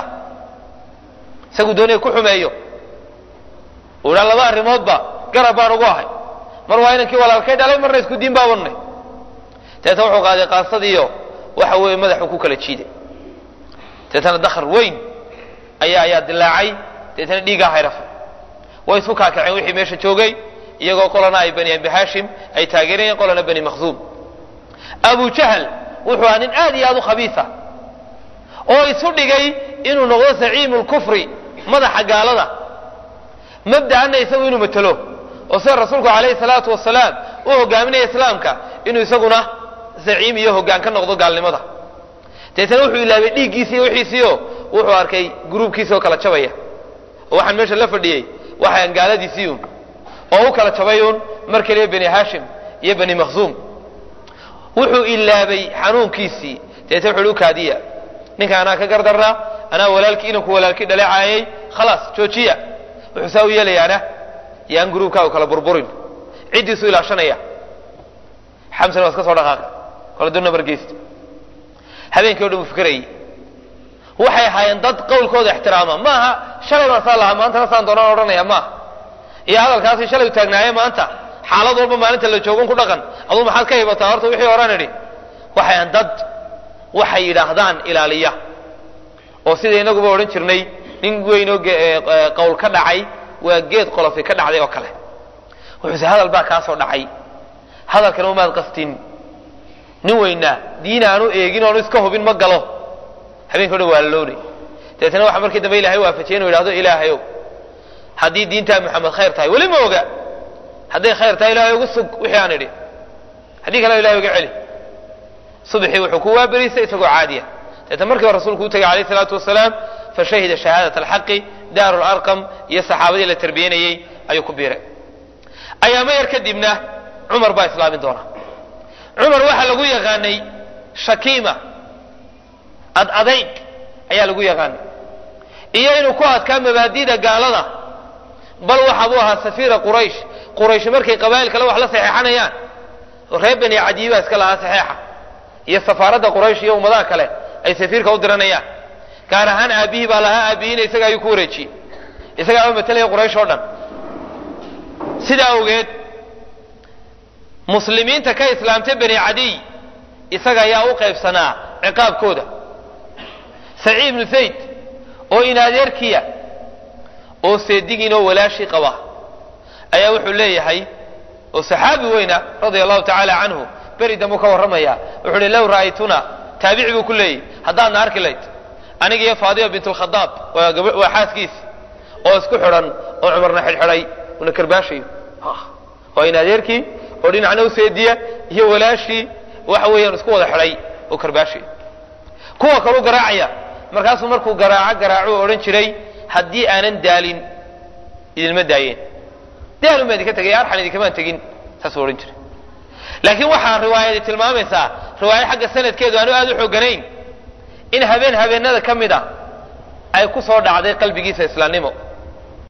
isagu doonaya ku xumeeyo uu dhaa laba arrimoodba garab baan ugu ahay mar waa inankii walaalkay dhalay marna isku diin baa wadnay deetna wuxuu qaaday qaasadiiyo waxa weeye madaxuu ku kala jiiday deetana dakhr weyn ayaa ayaa dilaacay deetana dhiigaa hayrafay way isku kaakaceen wixii meesha joogay iyagoo qolana ay bani abi hashim ay taageerayeen qolana bani makhzuum abu jahl wuxuu ahaa nin aad iyo aad u khabiisa oo isu dhigay inuu noqdo zaciimu lkufri madaxa gaalada mabda'ana isagu inuu matelo oo sida rasuulku calayhi salaatu wasalaam u hogaaminaya islaamka inuu isaguna zaciim iyo hoggaan ka noqdo gaalnimada deetana wuxuu ilaabay dhiiggiisi iyo wixiisiio wuxuu arkay gruubkiisi oo kala jabaya oo waxaan meesha la fadhiyey waxaan gaaladiisiiun oo u kala jabayuun mar keliya bani hashim iyo bani makhzuum wuxuu ilaabay xanuunkiisii deetna wuxu u kaadiya ninka anaa ka gardarnaa anaa walaalkii inanku walaalkii dhaleecaayay khalaas joojiya wuxuu saa u yeelayaana yaan gruubkaagu kala burburin ciddiisuu ilaashanaya xamsana waa iska soo dhaqaaqa kala duna bargeysta habeenkii o dhan uu fikrayay waxay ahaayeen dad qawlkooda ixtiraama maaha shalay baan saa lahaa maantana saan doonaan odhanaya maaha iyo hadalkaasi shalay u taagnaaye maanta xaalad walba maalinta la joogon ku dhaqan aduu maxaad ka hibataa horta wixii horaan idhi waxayan dad waxay yidhaahdaan ilaaliya oo sida inaguba odhan jirnay nin weynoo qowl ka dhacay waa geed qolofi ka dhacday oo kale wuxuuse hadal baa kaa soo dhacay hadalkana umaad qastin nin weynaa diin aanu eegin oonu iska hubin ma galo habeenka o dhan waa laloonay dabeetna waxa markii dambe ilahay waafajiyay inu yidhahdo ilaahayow haddii diintaa maxamed khayr tahay weli ma oga hadday khayr tahay ilahay ugu sug wixii aan idhi haddii kale ilahay uga celi subaxii wuxuu ku waaberiistay isagoo caadiya deetna markiiba rasuulku u tegay alayh salaatu wasalaam fashahida shahaadat alxaqi daaru larqam iyo saxaabadii la tarbiyanayey ayuu ku biiray ayaamo yar kadibna cumar baa islaamin doona cumar waxaa lagu yaqaanay shakiima ad adayg ayaa lagu yaqaanay iyo inuu ku adkaa mabaadida gaalada bal waxa buu ahaa safiira quraysh quraysh markay qabaa'il kale wax la saxeexanayaan reer bani cadiyi baa iska lahaa saxeexa iyo safaaradda quraysh iyo ummadaha kale ay safiirka u diranayaan gaar ahaan aabihii baa lahaa aabihiina isaga ayuu ku wareejiyey isagaa ama matelaya quraysh oo dhan sidaa awgeed muslimiinta ka islaamtay bani cadiy isaga ayaa u qaybsanaa ciqaabkooda saciid ibnu zayd oo inadeerkiya oo seedigiin oo walaashii qaba ayaa wuxuu leeyahay oo saxaabi weyna radia allahu tacaala canhu beri dambu ka warramaya wuxuu uhi low ra'aytuna taabici buu ku leeyahy haddaadna arki layd aniga iyo faadima bint lkhadaab waa xaaskiisi oo isku xidhan oo cumarna xidhxidhay una karbaashayo waa in adeerkii oo dhinacna u seediya iyo walaashii waxa weeyaan isku wada xidhay oo karbaashayo kuwa kalu garaacaya markaasuu markuu garaaco garaacu odhan jiray haddii aanan daalin idinma daayeen daalun baan idinka tegay arxan idinkamaan tegin saasuu odhan jiray laakiin waxaa riwaayadi tilmaamaysaa riwaayo xagga sanadkeedu aanu aada u xooganayn in habeen habeenada ka mid a ay ku soo dhacday qalbigiisa islaamnimo